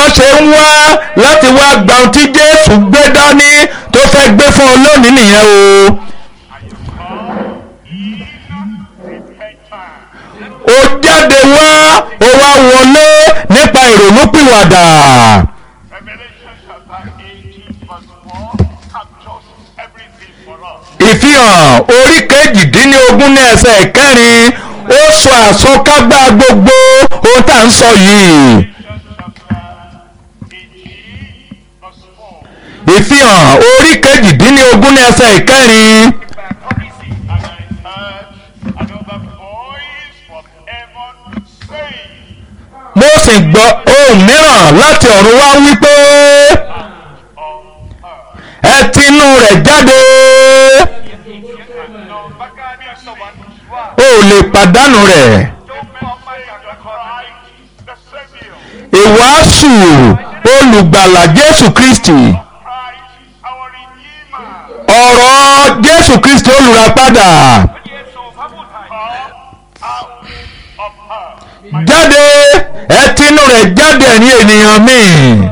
ènìyàn ṣe ń wá láti wá gba ohun tí Jésù gbé dání tó fẹ́ gbé fún ọ lónìí nìyẹn o. ó jáde wá ó wá wọlé nípa ìrònúpìwàdà. Revelation chapter 18 verse 4 captures everything for us. ìfihàn orí kejìdínlógún ní ẹsẹ̀ kẹrin ó sọ àsọkágbá gbogbo ohun tá à ń sọ yìí. Revelation chapter 18 verse 4 ìfihàn orí kejìdínlógún ní ẹsẹ̀ kẹrin And I heard another voice from heaven saying, mo sì gbọ́ ohùn mìíràn láti ọ̀run wá wípé On earth. ẹ tinú rẹ̀ jáde No, Bakani and someone o ò lè pàdánù rẹ̀. don't say the Christ, the Savior, ìwàásù olùgbàlà Jésù Kristi Christ, our Redeemer, ọ̀rọ̀ Jésù Kristi olùràpadà come out of her. jáde ẹ tinú rẹ̀ jáde ẹ̀yin ènìyàn mi.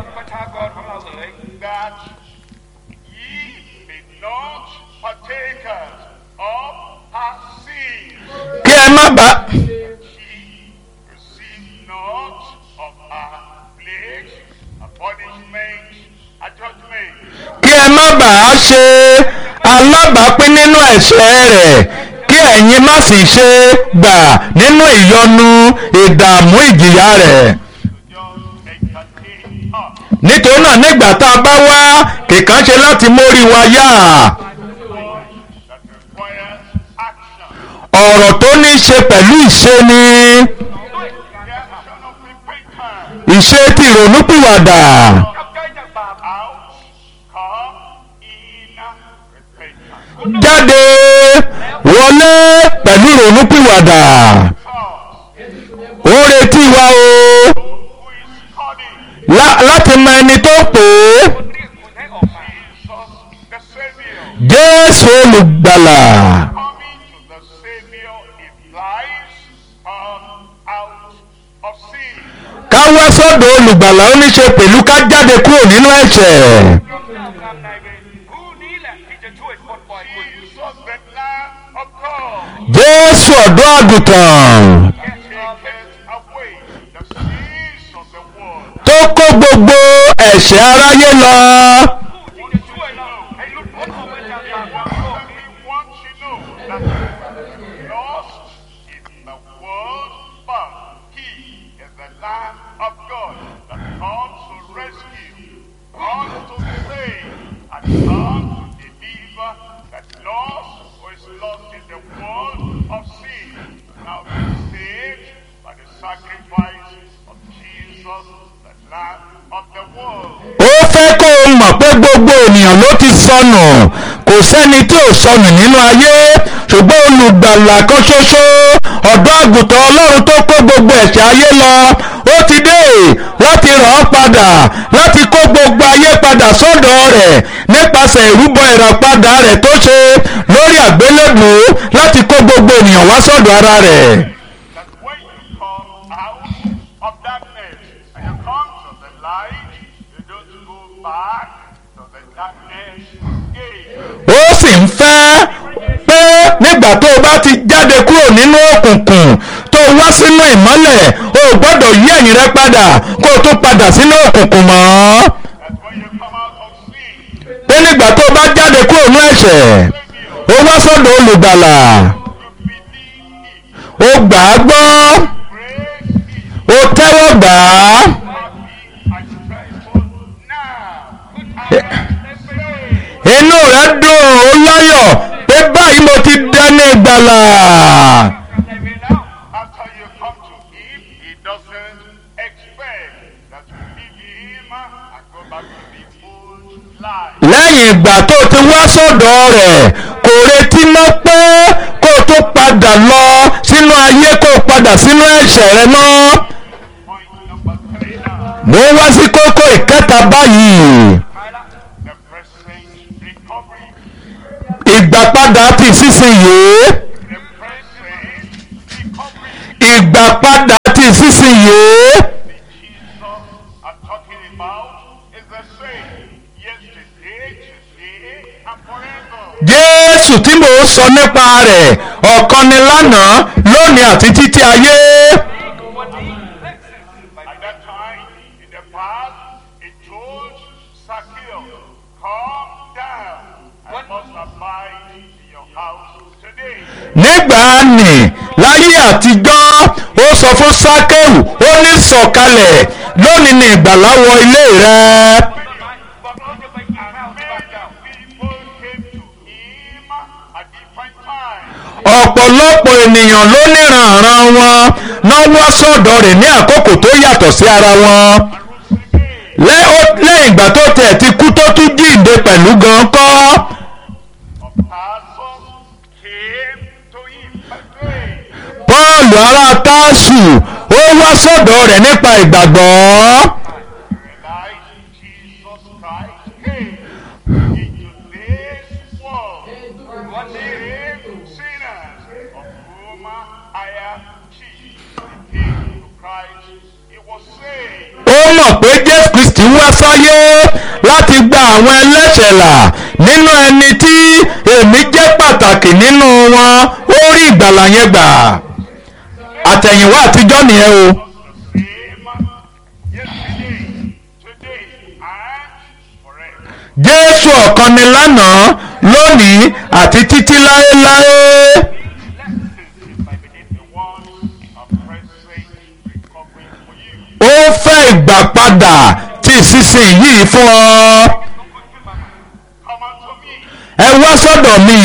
that ye be not partakers of her sins, kí ẹ má bàa ye receive not of her plagues, a punishment, a judgment. kí ẹ má bàa ṣe alábàápín nínú ẹ̀ṣẹ̀ rẹ̀ kí ẹ̀yin má sì ṣe gbà nínú ìyọnu ìdààmú ìjìyà rẹ̀. Just entertain her. nítorí náà nígbà tá a bá wá kìkan ṣe láti mórí wa yá That requires action. ọ̀rọ̀ tó ní í ṣe pẹ̀lú ìṣe ni The action of repentance. ìṣe ti ìrònúpìwàdà Out, come in repentance. jáde wọlé pẹ̀lú ìrònúpìwàdà First, ó ń retí wa o who is coming? lá- láti mọ ẹni tó pè é Jesus, the Savior. jésù olùgbàlà Coming to the Savior implies come out of sin. ká wá sọ́dọ̀ olùgbàlà ó ní ṣe pẹ̀lú ká jáde kúrò nínú ẹ̀ṣẹ̀ Jesus, the Lamb of God, jésù ọ̀dọ́ àgùntàn taketh away the sins of the world. tó kó gbogbo ẹ̀ṣẹ̀ aráyé lọ. He wants you to know that lost in the world, but He is the Lamb of God that comes to rescue, comes to save, and comes to deliver that lost who is lost in the world of sin. Now be saved by the sacrifice of Jesus, the Lamb of the world. ó fẹ́ kó o mọ̀ pé gbogbo ènìyàn ló ti sọnù kò sẹ́ni tí ò sọnù nínú ayé ṣùgbọ́n olùgbàlà kan ṣoṣo ọ̀dọ́ àgùntàn ọlọ́run tó kó gbogbo ẹ̀ṣẹ̀ ayé lọ ó ti dé láti ràn án padà láti kó gbogbo ayé padà sọ́dọ̀ rẹ̀ nípasẹ̀ ìrúbọ ìràpadà rẹ̀ tó ṣe lórí àgbélébùú láti kó gbogbo ènìyàn wá sọ́dọ̀ ara rẹ̀. that when you come out of darkness and you come to the light, you don't go back to the darkness again. ó sì ń fẹ́ pé nígbà tó o bá ti jáde kúrò nínú òkùnkùn tó o wá sínú ìmọ́lẹ̀ o ò gbọ́dọ̀ yí ẹ̀yìn rẹ padà kó o tún padà sínú òkùnkùn mọ́. That when you come out of sin, pé nígbà tó o bá jáde kúrò nínú ẹ̀ṣẹ̀ o wá sọ́dọ̀ olùgbàlà you believe o Him, gbà á gbọ́ praise Him, o tẹ́wọ́ gbà á happy and joyful now. And say, inú rẹ dùn ó láyọ̀ pé báyìí mo ti dání ìgbàlà. after you come to Him, He doesn't expect that you leave Him and go back to the old life. lẹ́yìn ìgbà tó o ti wá sọ́dọ̀ rẹ̀ kò retí mọ́ pé kó o tó padà lọ sínú ayé kó o padà sínú ẹ̀ṣẹ̀ rẹ mọ́. Point number three now. mo ń wá sí kókó ìkẹta báyìí The present recovery. ìgbàpadà ti sísìnyí The present recovery. ìgbàpadà ti sísìnyí Jesus are talking jésù tí mò ń sọ nípa rẹ̀ ọ̀kan ni lánàá lónìí àti títí ayé At that time, in the past, it told Zacchaeus, come down. I must abide in your house today. nígbà nì láyé àtijọ́ ó sọ fún sákẹ́wù ó ní sọ̀kalẹ̀ lónìí ni ìgbàlà wọ ilé rẹ̀. People came to him at different times. ọ̀pọ̀lọpọ̀ ènìyàn ló níranran wọn náà wá sọ̀dọ̀ rẹ̀ ní àkókò tó yàtọ̀ sí ara wọn. Lẹ́- ó- lẹ́yìn ìgbà tó tẹ̀ ti kú tó tún jíǹde pẹ̀lú gan kọ́. Of Tarsus came to him by faith. Pọ́ọ̀lù ará Tásù ó wá sọ̀dọ̀ rẹ̀ nípa ìgbàgbọ́. Realized Jesus Christ came into this world to save sinners, of whom I am chief. He came to Christ, he was saved. ó mọ̀ pé Jésù Kristi wá sáyé láti gba àwọn ẹlẹ́ṣẹ̀ là nínú ẹni tí èmi jẹ́ pàtàkì nínú wọn ó rí ìgbàlà yẹn gbà. àtẹ̀yìnwá àtijọ́ nìyẹn o. The same yesterday, today, and forever. Jésù ọ̀kan ni lánàá lónìí àti títí láéláé. I believe the ones are present recovering for you. ó fẹ́ ìgbà padà tí ìsinsìnyí fún ọ. Come unto me. ẹ wá sọ́dọ̀ mi.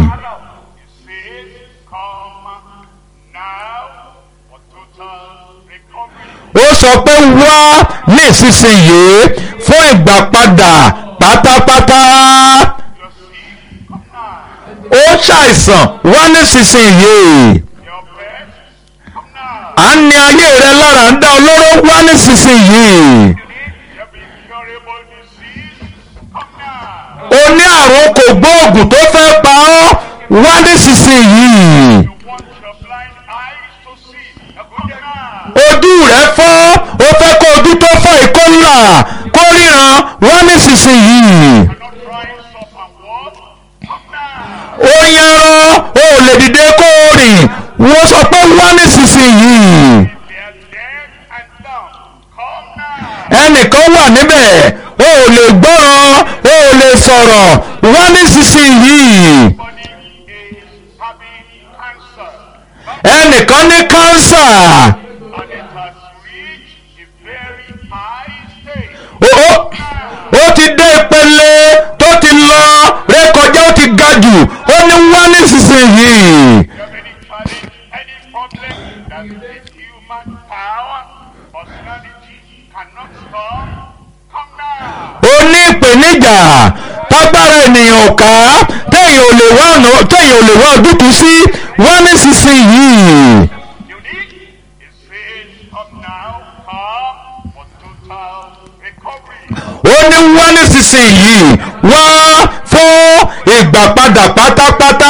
He says, come now for total recovery. ó sọ pé wá ní ìsinsìnyí fún ìgbà padà pátápátá. You're sick, come now. ó ṣàìsàn wá ní ìsinsìnyí. Your best, come now. à ń ní ayé rẹ lára ń dá olóró wá ní ìsinsìnyí. Your incurable disease, come now. o ní àrùn kò gbóògùn tó fẹ́ pa ọ́ wá ní ìsinsìnyí. You want your blind eyes to see, come now. ojú rẹ fọ́ ó fẹ́ kó ojú tó fọ́ ìkó ńlá kó ríran wá nísinsìnyí Cannot rise up and walk, come now. ó yanran ó lè dìde kó o rìn wọ́n sọ pé wá nísinsìnyí They are dead and dumb, come now. ẹnìkan wà níbẹ̀ ó lè gbọ́ràn ó lè sọ̀rọ̀ wá nísinsìnyí Body is having cancer, ẹnìkan ní kánsà and it has reached a very high stage. ó ó- ó ti dé ìpele tó ti lọ rékọjá ó ti ga jù ó ní wá nísinsìnyí. You have any challenge, any problem that this human power, personality cannot solve, come now. ó ní ìpèníjà tágbára ènìyàn ò ká téèyàn ò lè wá ọ̀nà téèyàn ò lè wá ojútùú sí wá nísinsìnyí. You need, it says, come now, come for total recovery. ó ní wá nísinsìnyí wá fún ìgbà padà pátápátá.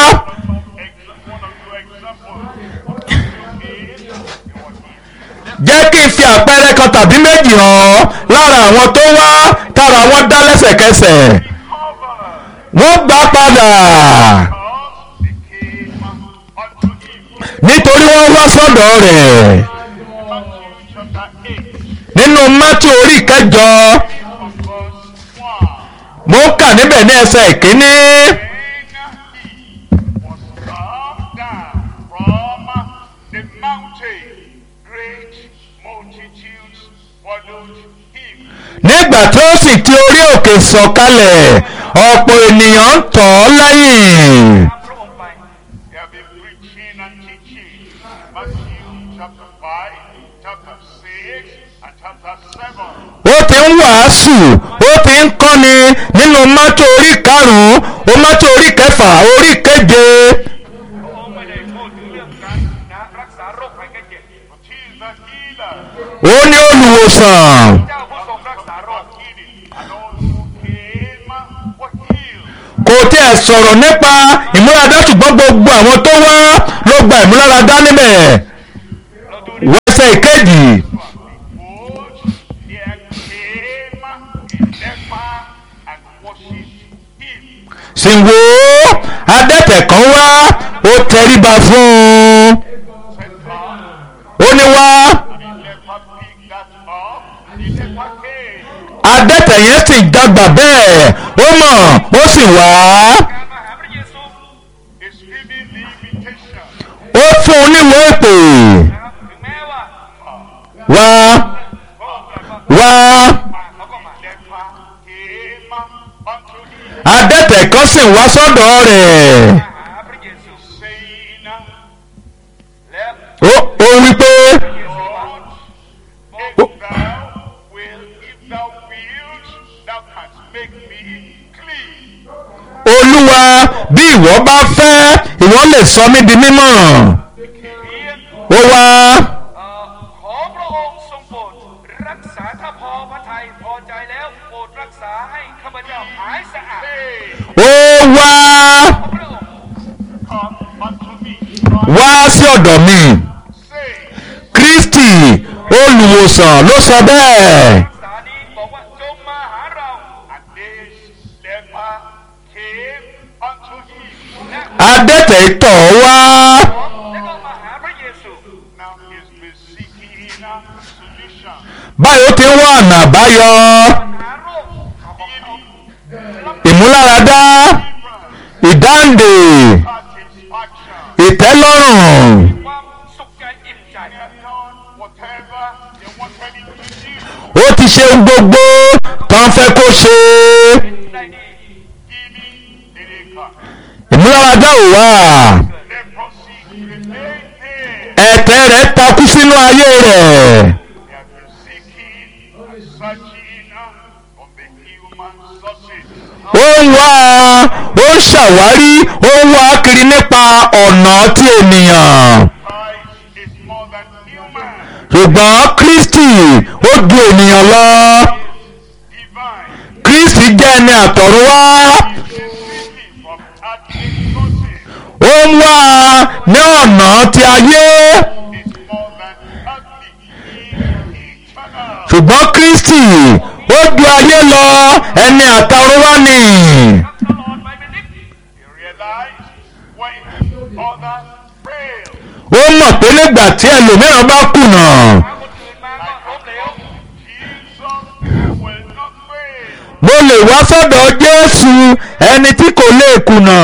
Ex- one or two examples. Is your healing. jẹ́ kí n fi àpẹẹrẹ kan tàbí méjì hàn lára àwọn tó wá tára wọn dá lẹ́sẹ̀kẹsẹ̀ Cover. wọ́n gbà padà Because they came unto him. nítorí wọ́n wá sọ́dọ̀ rẹ̀ Matthew chapter 8, nínú mátí orí kẹjọ. from verse 1. mo ń kà níbẹ̀ ní ẹsẹ̀ ìkíní When he was come down from the mountain, great multitudes followed him. nígbà tí ó sì ti orí òkè sọ̀kalẹ̀ ọ̀pọ̀ ènìyàn ń tọ̀ ọ́ lẹ́yìn They have been preaching and teaching Matthew chapter 5, chapter 6, and chapter 7. ó ti ń wàásù ó ti ń kọ́ni nínú mátò orí karùn-ún ó mátò orí kẹfà orí keje องค์ไม่ได้พูดถึงเรื่องการนะรักษาโรคภัยแค่เจ็บ But he is the healer, ó ní olùwòsàn เจ้าผู้ทรงรักษาโรค healing, and all who came were healed. kò tiẹ̀ sọ̀rọ̀ nípa ìmúradá ṣùgbọ́n gbogbo àwọn tó wá ló gba ìmúláradá níbẹ̀ wẹ́sẹ̀ ìkejì Behold, there came a leper and worshipped him. sì wò ó tẹríba fún un said, Come. ó ní wá And the leper picked that up, and the leper came. adẹ́tẹ̀ yẹn sì dàgbà bẹ́ẹ̀ ó mọ̀ ó sì wá การมาหาพระเยซู He's giving the invitation. ó fún un níwèé èpè นะครับถึงแม้ว่า wá พระองค์ตรัสว่า wá มาเขาก็มา Leper came unto him, adẹ́tẹ̀ kan sì wá sọ́dọ̀ rẹ̀ มาหาพระเยซู saying, แล้ว ó ó wí pé พระเยซูว่า Lord, if thou wilt, if thou wilt, thou canst make me clean. olúwa bí ìwọ bá fẹ́ ìwọ lè sọ mí di mímọ́ เพียง ó wá เอ่อขอพระองค์ทรงโปรดรักษาถ้าพอพระทัยพอใจแล้วโปรดรักษาให้ข้าพเจ้าหายสะอาด Say, óวาขอพระองค์ come unto me. วาsí ọ̀dọ̀ mi 'Say, kristi olùwòsàn ló sọ bẹ́ẹ̀ รักษานี้บอกว่าจงมาหาเรา and this leper came unto him. และ adẹ́tẹ̀ tọ̀ wá แล้วก็มาหาพระเยซู Now he's been seeking a solution. báyìí ó ti ń wá ọ̀nà àbáyọ หาโรคของเขารับ ìmúláradá ìdáǹdè Satisfaction. ìtẹ́lọ́rùn ความสุขใจอิ่มใจ They have done whatever they wanted him to do. ó ti ṣe ohun gbogbo tó ń fẹ́ kó ṣe ได้ดี Healing didn't come. ìmúláradá ò wá Leprosy remained there. ẹ̀tẹ̀ rẹ̀ takú sínú ayé rẹ̀ They have been seeking and searching on the human sources. ó ń wá ó ń ṣàwárí ó ń wá kiri nípa ọ̀nà tí ènìyàn Christ is more than human, ṣùgbọ́n kristi ó ju ènìyàn lọ divine. kristi jẹ́ ẹni àtọ̀run wá He is seeking from earthly sources. ó ń wá ní ọ̀nà tí ayé Is more than earthly. He is eternal. ṣùgbọ́n kristi ó ju ayé lọ ẹni àtọ̀run wá ni ตลอดไปเป็นนิด He realized when others fail, ó mọ̀ pé nígbà tí ẹlòmíràn bá kùnà พาคนอื่นมาก็ล้มเหลว Jesus will not fail. mo lè wá sọ́dọ̀ jésù ẹni tí kò lè kùnà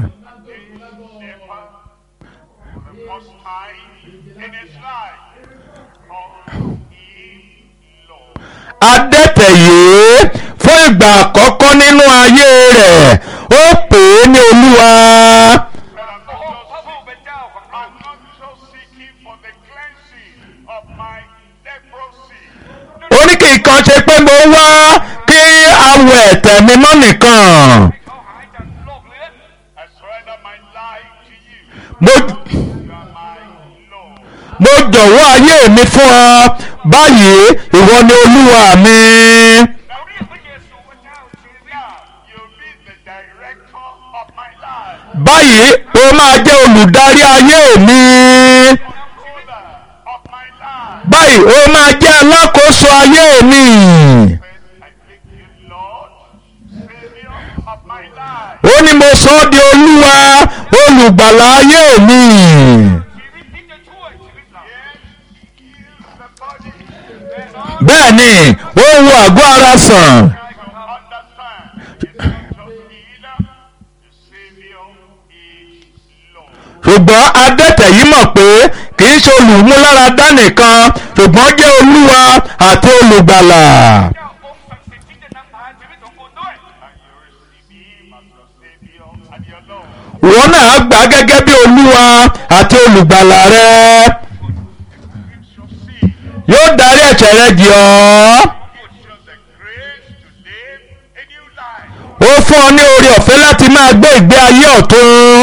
Never, for the first time in his life, called him Lord. adẹ́tẹ̀ yìí fún ìgbà àkọ́kọ́ nínú ayé rẹ̀ ó pè é ní olúwa But I'm พระอง not ค์พระผู้เป็นเจ้าของเรา I'm not just seeking for the cleansing of my leprosy. ó ní kí nǹkan ṣe pé mo wá kí awọ ẹ̀tẹ̀ mi mọ́ nìkan เขาหายจากโรคเลือด I surrender my life to you. mo You are my Lord. mo jọ̀wọ́ ayé mi fún ọ báyìí ìwọ ni olúwa mi เราเรียกพระเยซูว่าเจ้าชีวิต Now you'll be the director of my life. báyìí ó máa jẹ́ olùdarí ayé mi Ruler of my life. báyìí ó máa jẹ́ alákòóso ayé mi First, I make you Lord, Savior of my life. ó ní mo sọ ọ́ di olúwa olùgbàlà ayé mi ชีวิตที่จะช่วยชีวิตเรา Yes, he heals the body. แน่นอน bẹ́ẹ̀ ni ó ń wo àgọ́ ara sàn I can understand. It's not just healer, the Savior is Lord. ṣùgbọ́n adẹ́tẹ̀ yìí mọ̀ pé kì í ṣe olùmúláradá nìkan ṣùgbọ́n jẹ́ olúwa àti olùgbàlà เจ้าองค์ศักดิ์สิทธิ์ที่จะนำพาชีวิตของคุณด้วย And you receive him as your Savior and your Lord. ìwọ náà gbà á gẹ́gẹ́ bí olúwa àti olùgbàlà rẹ Forgives your sin. yóò darí ẹ̀ṣẹ̀ rẹ jì ọ́ Gives you the grace to live a new life. ó fún ọ ní oore ọ̀fẹ́ láti máa gbé ìgbé ayé ọ̀tun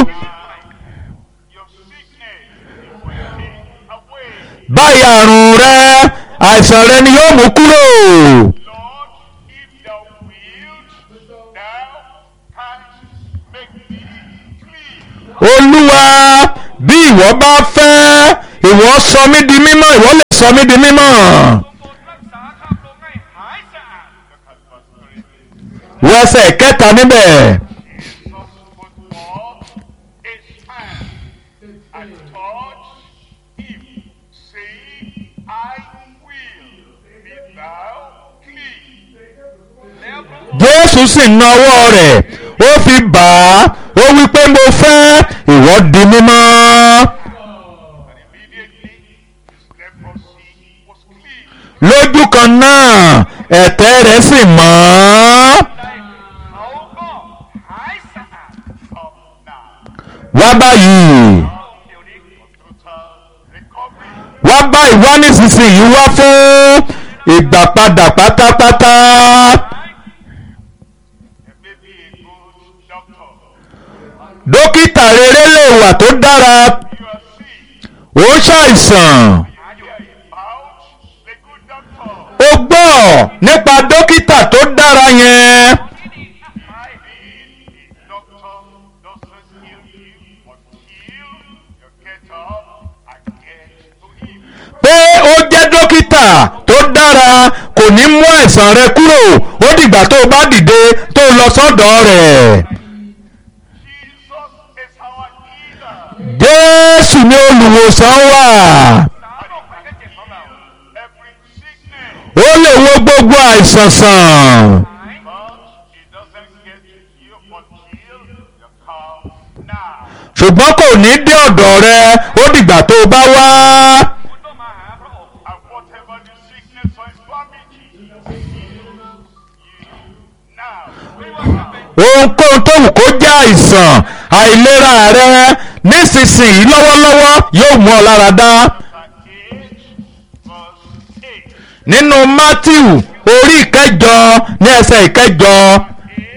Your sickness he will take away. báyìí àrùn rẹ àìsàn rẹ ni yóò mú kúrò Lord, if thou wilt, thou canst make me clean. olúwa bí ìwọ bá fẹ́ ìwọ sọ mí di mímọ́ ìwọ lè sọ mí di mímọ́ ทรงโปรดรักษาข้ามลงให้หายสะอาด Look at verse 3. wọ ẹsẹ̀ kẹta níbẹ̀ Jesus put forth his hand jésù sì na ọwọ́ rẹ̀ ó fi bà á ó wí pé mo fẹ́ ìwọ di mímọ́. And immediately his leprosy was cleansed. lójú kan náà ẹ̀tẹ̀ rẹ̀ sì mọ́. เขาก็หายสะอาด Come now. wá báyìí เดี๋ยวนี้ Total recovery. wá báyìí wá nísinsìnyí wá fún ìgbàpadà pátápátá. There may be a good doctor. dókítà rere lè wà tó dára You are sick. ó ṣàìsàn You hear about the good doctor. ó gbọ́ nípa dókítà tó dára yẹn. The doctor doesn't heal you until you get up and get to him. pé ó jẹ́ dókítà tó dára kò ní mú àìsàn rẹ kúrò ó dìgbà tó o bá dìde tó o lọ sọ́dọ̀ rẹ̀. Jesus is our healer. jésù ni olùwòsàn wà สามโรคภัยไข้เจ็บของเรา Every sickness. ó lè wo gbogbo àìsàn sàn. หาย But it doesn't get to you until you come now. ṣùgbọ́n kò ní dé ọ̀dọ̀ rẹ ó dìgbà tó o bá wá. คุณต้องมาหาพระองค์ And whatever the sickness or infirmity heals you now. ไม่ว่าจะเป็น ohunkóhun tó wù kó jẹ́ àìsàn àìlera rẹ nísinsìnyí lọ́wọ́lọ́wọ́ yóò mú ọ lára dá. Chapter 8, verse 8. nínú matthew orí ìkẹjọ ní ẹsẹ̀ ìkẹjọ 8,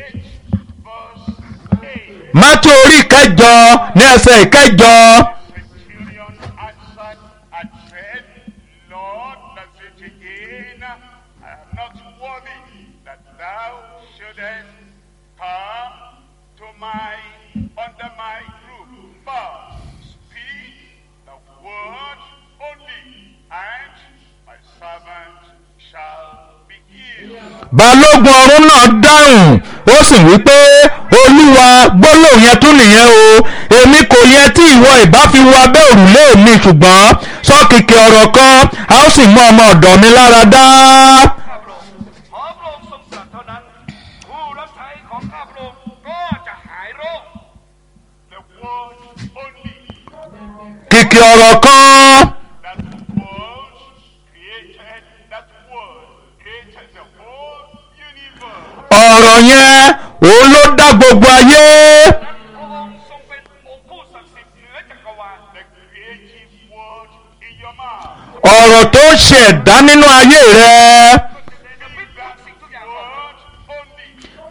verse 8. matthew orí ìkẹjọ ní ẹsẹ̀ ìkẹjọ Centurion answered and said, Lord, that it again, I am not worthy that thou shouldest come to my, under my roof, but speak the word only, and my servant shall be healed. balógun ọ̀rún náà dáhùn ó sì wí pé olúwa gbólóhùn yẹn tún nìyẹn o èmi kò yẹ tí ìwọ ìbá fi wọ abẹ́ òrùlé mi ṣùgbọ́n sọ kìkì ọ̀rọ̀ kan a ó sì mú ọmọ ọ̀dọ̀ mi lára dá. ข้าพระองค์ขอพระองค์ทรงตรัสเท่านั้น ผู้รับใช้ของข้าพระองค์ก็จะหายโรค The word only. kìkì ọ̀rọ̀ kan That word created, that word created the whole universe. ọ̀rọ̀ yẹn òun ló dá gbogbo ayé พระองค์ทรงเป็นองค์ผู้ศักดิ์สิทธิ์เหนือจักรวาล The creative word in your mouth. ọ̀rọ̀ tó ṣe ẹ̀dá nínú ayé rẹ จะพิจารณาสิ่งทุกอย่างก่อน Word only.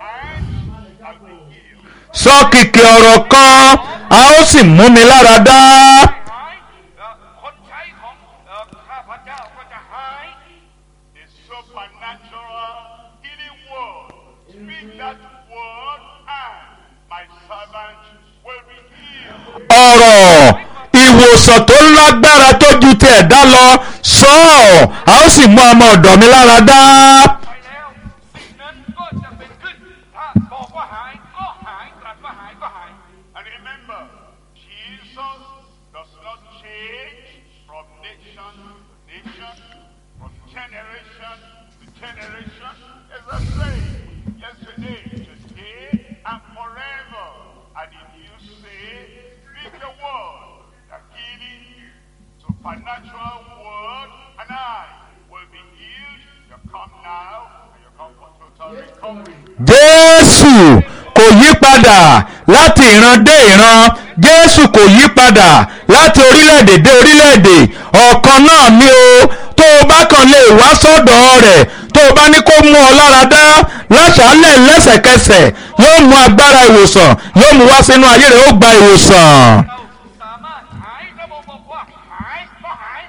And I'll be healed. sọ kìkì ọ̀rọ̀ kan a ó sì mú mi lára dá หายเอ่อคนใช้ของเอ่อข้าพเจ้าก็จะหาย The supernatural healing word. Speak that word and my servant will be healed. ọ̀rọ̀ ìwòsàn tó lágbára tó ju ti ẹ̀dá lọ sọ ọ́ a ó sì mú ọmọ ọ̀dọ̀ mi lára dá ไปแล้วสิ่งนั้นก็จะเป็นขึ้น ถ้าบอกว่าหายก็หายตรัสว่าหายก็หาย And remember, Jesus does not change from nation to nation, from generation to generation. It's the same yesterday, today, and forever. And if you say, speak the word, the healing, supernatural word, and I will be healed. You come now, and you come for total recovery. jésù kò yí padà láti ìran dé ìran jésù kò yí padà láti orílẹ̀-èdè dé orílẹ̀-èdè ọ̀kan náà ni o tó o bá kàn lè wá sọ́dọ̀ rẹ̀ tó o bá ní kó mú ọ lára dá láṣálẹ̀ lẹ́sẹ̀kẹsẹ̀ yóò mú agbára ìwòsàn yóò mú wá sínú ayé rẹ̀ ó gba ìwòsàn. เราสามารถหายระบบบอกว่าหายก็หาย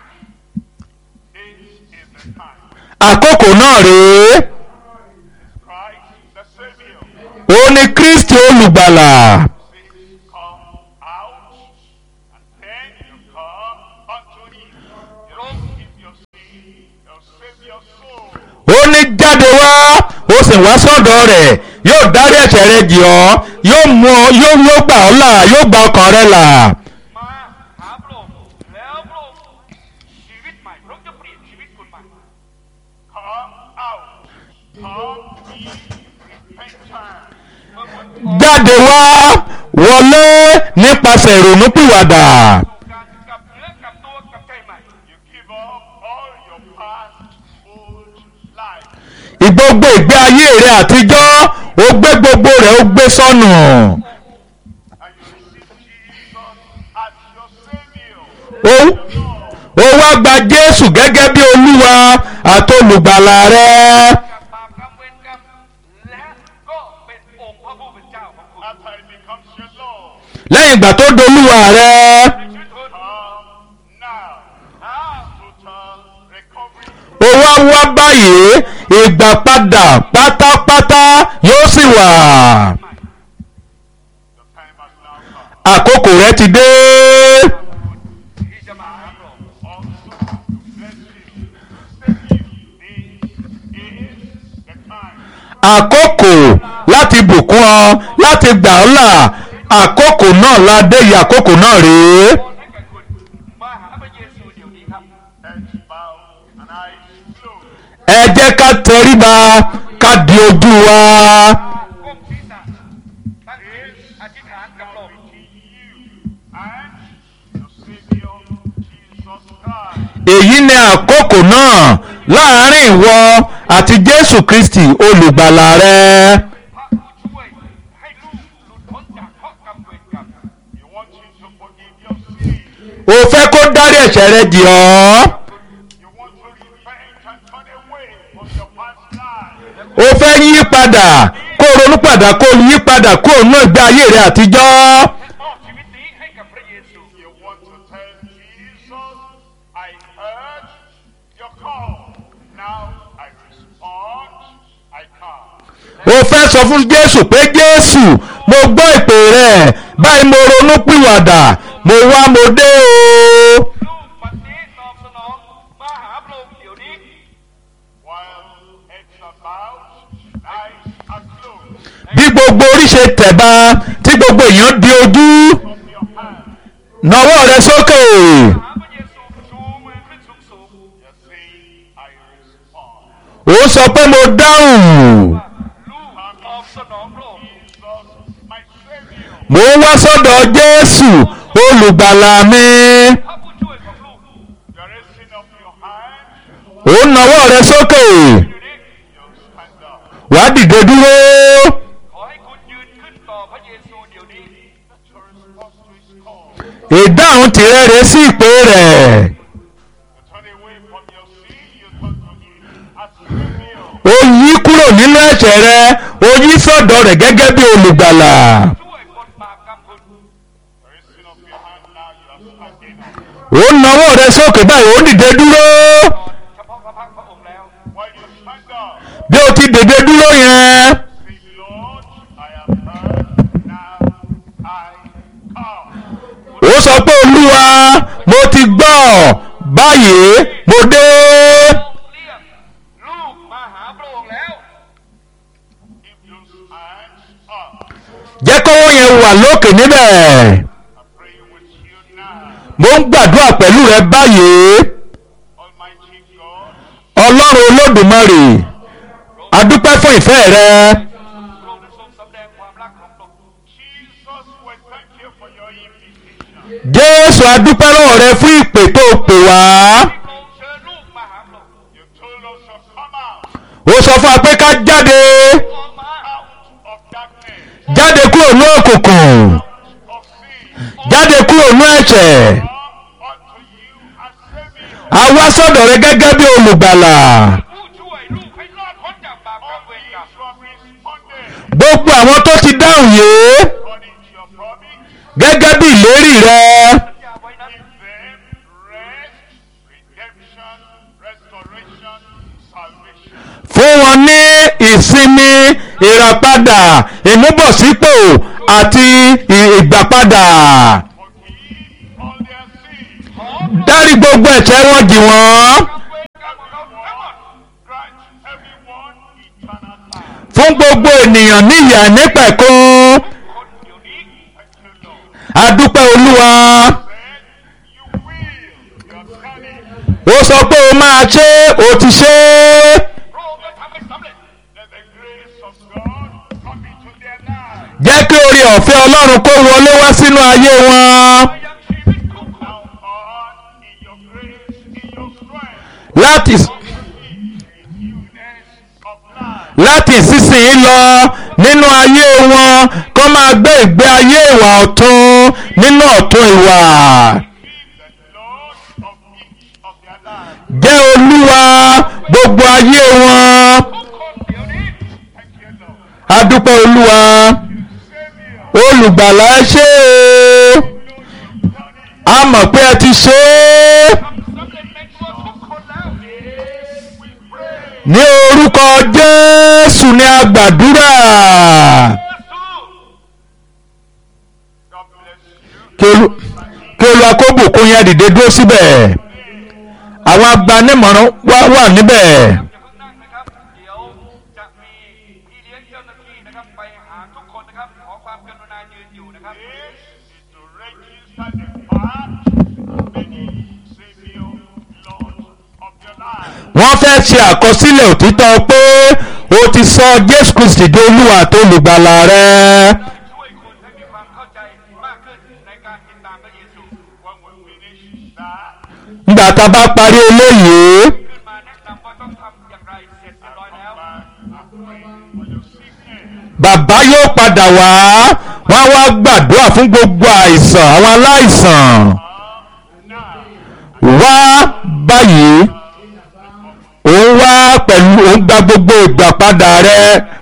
This is the time. àkókò náà rèé Christ the Savior ó ní kristi olùgbàlà says, Come out, and then you come unto him. You don't keep your sin, you'll save your soul. ó ní jáde wá ó sì wá sọ́dọ̀ rẹ̀ yóò dárí ẹ̀ṣẹ̀ rẹ jì ọ́ yóò mú ọ yóò yóò gbà ọ́ là yóò gba ọkàn rẹ là มาหาพระองค์แล้วพระองค์ชีวิตใหม่พระองค์จะเปลี่ยนชีวิตคุณใหม่ Come out. Come be repentant jáde wá wọlé nípasẹ̀ ìrònúpìwàdà การกลับเนื้อกลับตัวกลับใจใหม่ You give up all your past old life. ìgbogbo ìgbé ayé rẹ àtijọ́ ó gbé gbogbo rẹ̀ ó gbé sọnù And you receive Jesus as your Savior. ó ó wá gba Jésù gẹ́gẹ́ bí olúwa àtolùgbàlà rẹ กับบาปกรรมเวรกรรมและก็เป็นองค์พระผู้เป็นเจ้าของคุณ After it becomes your Lord. lẹ́yìn ìgbà tó dolúwa rẹ ในชีวิตคุณ Come now. อ้าว Total recovery. ó wá wá báyìí ìgbà padà pátápátá yóò sì wà The time has now come. àkókò rẹ ti dé ที่จะมารับรอง Also to bless you. Save you. This is the time. àkókò láti bùkún ọ láti gbà ọ́ là àkókò náà la dé yìí àkókò náà rèé ขอให้แก่คุณมาหาพระเยซูเดี๋ยวนี้ครับ Heads bow and eyes closed. ẹ jẹ́ ká tẹríba ká di ojú wa ก้มศีรษะตั้งจิตอธิษฐานกับลม Between you and your Savior, Jesus Christ. èyí ni àkókò náà láàárín ìwọ àti Jésù Kristi olùgbàlà rẹ พระผู้ช่วยให้ลูกหลุดพ้นจากข้อกรรมเวรกรรม You want him to forgive your sins. o fẹ́ kó dárí ẹ̀ṣẹ̀ rẹ jì ọ́ You want to repent and turn away from your past life. o fẹ́ yí padà kó ronú padà kó yí padà kó nú ìgbé ayé rẹ àtijọ́ มอบชีวิตนี้ให้กับพระเยซู You want to tell Jesus, I heard your call. Now I respond. I come. o fẹ́ sọ fún Jésù pé Jésù mo gbọ́ ìpè rẹ báyìí mo ronú pìwàdà mo wá mo dé o ลูกวันนี้ตอบสนองมาหาพระองค์เดี๋ยวนี้ While heads are bowed, eyes are closed. bí gbogbo orí ṣe tẹ̀ba tí gbogbo èèyàn di ojú Of your hand, nawọ́ rẹ sókè หาพระเยซูชูมือขึ้นสูงสูง you're saying, I respond. ó sọ pé mo dáhùn ลูกตอบสนองพระองค์ Jesus, my Savior. mo ń wá sọ́dọ̀ Jésù olùgbàlà mi พระผู้ช่วยของลูก You're raising up your hand. ó nawọ́ rẹ sókè อยู่นี้ You stand up. wàá dìde dúró ขอให้คุณยืนขึ้นต่อพระเยซูเดี๋ยวนี้ That's your response to his call. ìdáhùn tìrẹ rẹ sí ìpè rẹ̀. You turn away from your sin, you turn to him as Savior. ó yí kúrò nínú ẹ̀ṣẹ̀ rẹ ó yí sọ́dọ̀ rẹ̀ gẹ́gẹ́ bí olùgbàlà ช่วยปลดบาปกรรมคุณ You're raising up your hand now, you are standing up. ó nawọ́ rẹ sókè báyìí ó dìde dúró เฉพาะพระพักตร์พระองค์แล้ว While you stand up, bí ó ti dìde dúró yẹn say, Lord, I have heard, now I come. ó sọ pé olúwa mo ti gbọ́ báyìí mo dé เรียกลูกมาหาพระองค์แล้ว Keep those hands up. jẹ́ kọ́wọ́ yẹn wà lókè níbẹ̀ I'm praying with you now. mo ń gbàdúrà pẹ̀lú rẹ báyìí Almighty God, ọlọ́run olódùmarè adúpẹ́ fún ìfẹ́ rẹ พระองค์ได้ทรงสำแดงความรักของพระองค์ Jesus, we thank you for your invitation. jésù adúpẹ́ lọ́wọ́ rẹ fún ìpè tó pè wá. ที่พระองค์เชิญลูกมาหาพระองค์ You told us to come out, ó sọ fún wa pé ká jáde ออกมา out of darkness, jáde kúrò ní òkùnkùn of sin. jáde kúrò ní ẹ̀ṣẹ̀ Come unto you as Savior. a wá sọ́dọ̀ rẹ gẹ́gẹ́ bí olùgbàlà ผู้ช่วยลูกให้รอดพ้นจากบาปกรรม All เวร these กรรม who have responded gbogbo àwọn tó ti dáhùn yìí according to your promise, gẹ́gẹ́ bí ìlérí rẹ สัญญาไว้นั้น give them rest, redemption, restoration, salvation. fún wọn ní ìsinmi ìràpadà ìmúbọ̀sípò àti ì- ìgbàpadà Forgive all their sins. ขอพระ dárí gbogbo ẹ̀ṣẹ̀ wọn jì wọ́n กรรมเวรกรรมของเขาทั้งหมด Grant everyone eternal life. fún gbogbo ènìyàn ní ìyà nípẹ̀kun คนเดี๋ยวนี้ Thank you, Lord. adúpẹ́ olúwa Said you will. You have done it. ó sọ pé o máa ṣe é, o ti ṣe é พระองค์ได้ทำให้สำเร็จ Let the grace of God come into their lives. jẹ́ kí orí ọ̀fẹ́ ọlọ́run kó wọlé wá sínú ayé wọn Now on in your grace, in your strength, láti in newness of life. láti ìsinsìnyí lọ nínú ayé wọn kó máa gbé ìgbé ayé ìwà ọ̀tun nínú ọ̀tun ìwà Be the Lord of each of their lives. jẹ́ olúwa gbogbo ayé wọn ทุกคนเดี๋ยวนี้ Thank you, Lord. adúpẹ́ olúwa Savior, olùgbàlà ẹ ṣé o a mọ̀ pé ẹ ti ṣe é ทำสำเร็จในตัวทุกคนแล้ว we pray. ní orúkọ jésù ní agbàdúrà สู้ God bless you. kí olú- kí olúwa kó bùkún yẹn dìde dúró síbẹ̀ àwọn agbanimọ̀ràn wá wà níbẹ̀ อย่าเพิ่งนั่งนะครับ เดี๋ยวจะมีพี่เลี้ยงเจ้าหน้าที่นะครับ ไปหาทุกคนนะครับ ขอความกรุณายืนอยู่นะครับ This is to register the fact many Savior, Lord of your life. wọ́n fẹ́ ṣe àkọsílẹ̀ òtítọ́ pé o ti sọ jésù kristi di olúwa tó olùgbàlà rẹ ช่วยคุณให้มีความเข้าใจมากขึ้นในการติดตามพระเยซู When we finish that, nígbà tá a bá parí eléyìí ขึ้นมาแนะนำว่าต้องทำอย่างไรเสร็จเรียบร้อยแล้ว back and pray for your sickness. bàbá yóò padà wá wọ́n á wá gbàdúrà fún gbogbo àìsàn àwọn aláìsàn Now, wá báyìí òun wá pẹ̀lú òun gba gbogbo ìgbà padà rẹ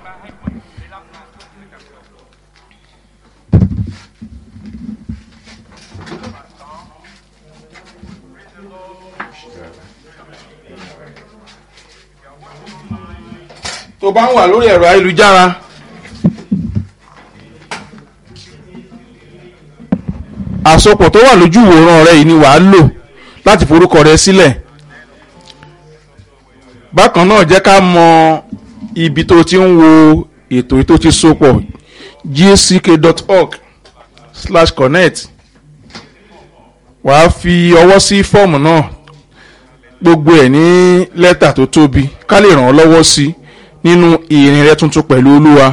tó bá ń wà lórí ẹ̀rọ ayélujára àsopọ̀ tó wà lójú ìwòran rẹ yìí ni wàá lò láti forúkọ rẹ sílẹ̀ bákan náà jẹ́ ká mọ ibi tó ti ń wo ètò tó ti sopọ̀ gck.org slash connect wàá fi ọwọ́ sí fọ́ọ̀mù náà gbogbo ẹ̀ ní lẹ́tà tó tóbi ká lè ràn ọ́ lọ́wọ́ sí nínú ìrìn rẹ tuntun pẹ̀lú olúwa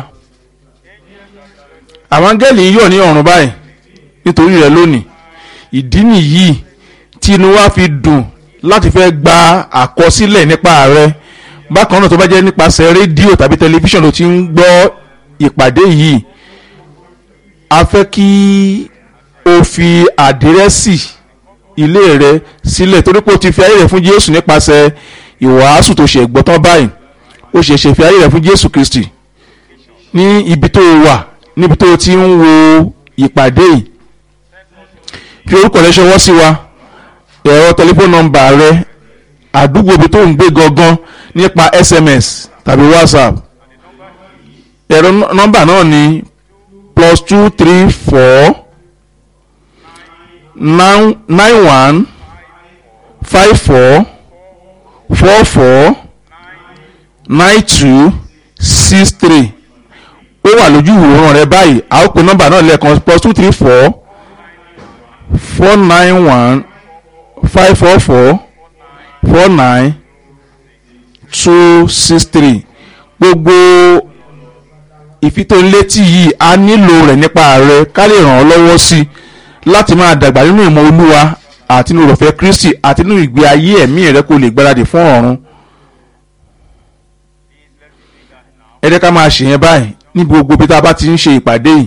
àwọn áńgẹ́lì ń yọ̀ ní ọ̀run báyìí nítorí rẹ lónìí ìdí nìyí tí inú wa fi dùn láti fẹ́ gba àkọsílẹ̀ nípa rẹ bákan náà tó bá jẹ́ nípasẹ̀ rédíò tàbí tẹlifíṣàn ló ti ń gbọ́ ìpàdé yìí a fẹ́ kí o fi àdírẹ́sì ilé rẹ sílẹ̀ torí pé o ti fi ayé rẹ fún jésù nípasẹ̀ ìwàásù tó ṣe gbọ́tán báyìí o ṣẹ̀ṣẹ̀ fi ayé rẹ fún jésù kristi ní ibi tó o wà níbi tó o ti ń wo ìpàdé yìí fi orúkọ rẹ ṣọwọ́ sí wa ẹ̀rọ tẹlifóònù nọ́mbà rẹ àdúgbò ibi tó ń gbé gangan nípa sms tàbí whatsapp ẹ̀rọ nọ́mbà náà ni plus two three four nine nine one five four four four nine two six three ó wà lójú ìwòran rẹ báyìí a ó pe nọ́mbà náà lẹ́ẹ̀kan plus two three four four nine one five four four four nine two six three gbogbo ìfitónilétí yìí a nílò rẹ̀ nípa rẹ̀ ká lè ràn ọ́ lọ́wọ́ sí i láti máa dàgbà nínú ìmọ̀ olúwa àti nínú ìrọ̀fẹ́ kristi àti nínú ìgbé ayé ẹ̀mí rẹ kó lè gbáradì fún ọ̀run. ẹ jẹ́ ká máa ṣèyẹn báyìí ní gbogbo ibi tá a bá ti ń ṣe ìpàdé yìí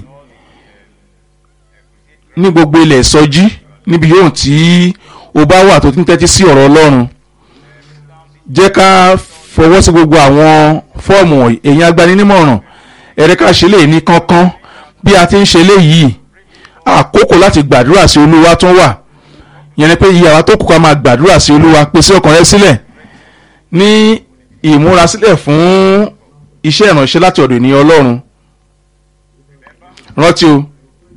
ní gbogbo ilẹ̀ ìsọjí níbi yóò tí o bá wà tó ti ń tẹ́tí sí ọ̀rọ̀ ọlọ́run jẹ́ ká fọwọ́ sí gbogbo àwọn fọ́ọ̀mù wọ̀nyí èyí agbaninímọ̀ràn ẹ̀rẹ́ ká ṣe lè ní kánkán bí a ti ń ṣe léyìí àkókò láti gbàdúrà sí olúwa tún wà yẹn ni pé iye àwa tó kù ká máa gbàdúrà sí olúwa pèsè ọkàn rẹ sílẹ̀ ní ìmúrasílẹ̀ fún iṣẹ́ ìránṣẹ́ láti ọ̀dọ̀ ènìyàn ọlọ́run rántí o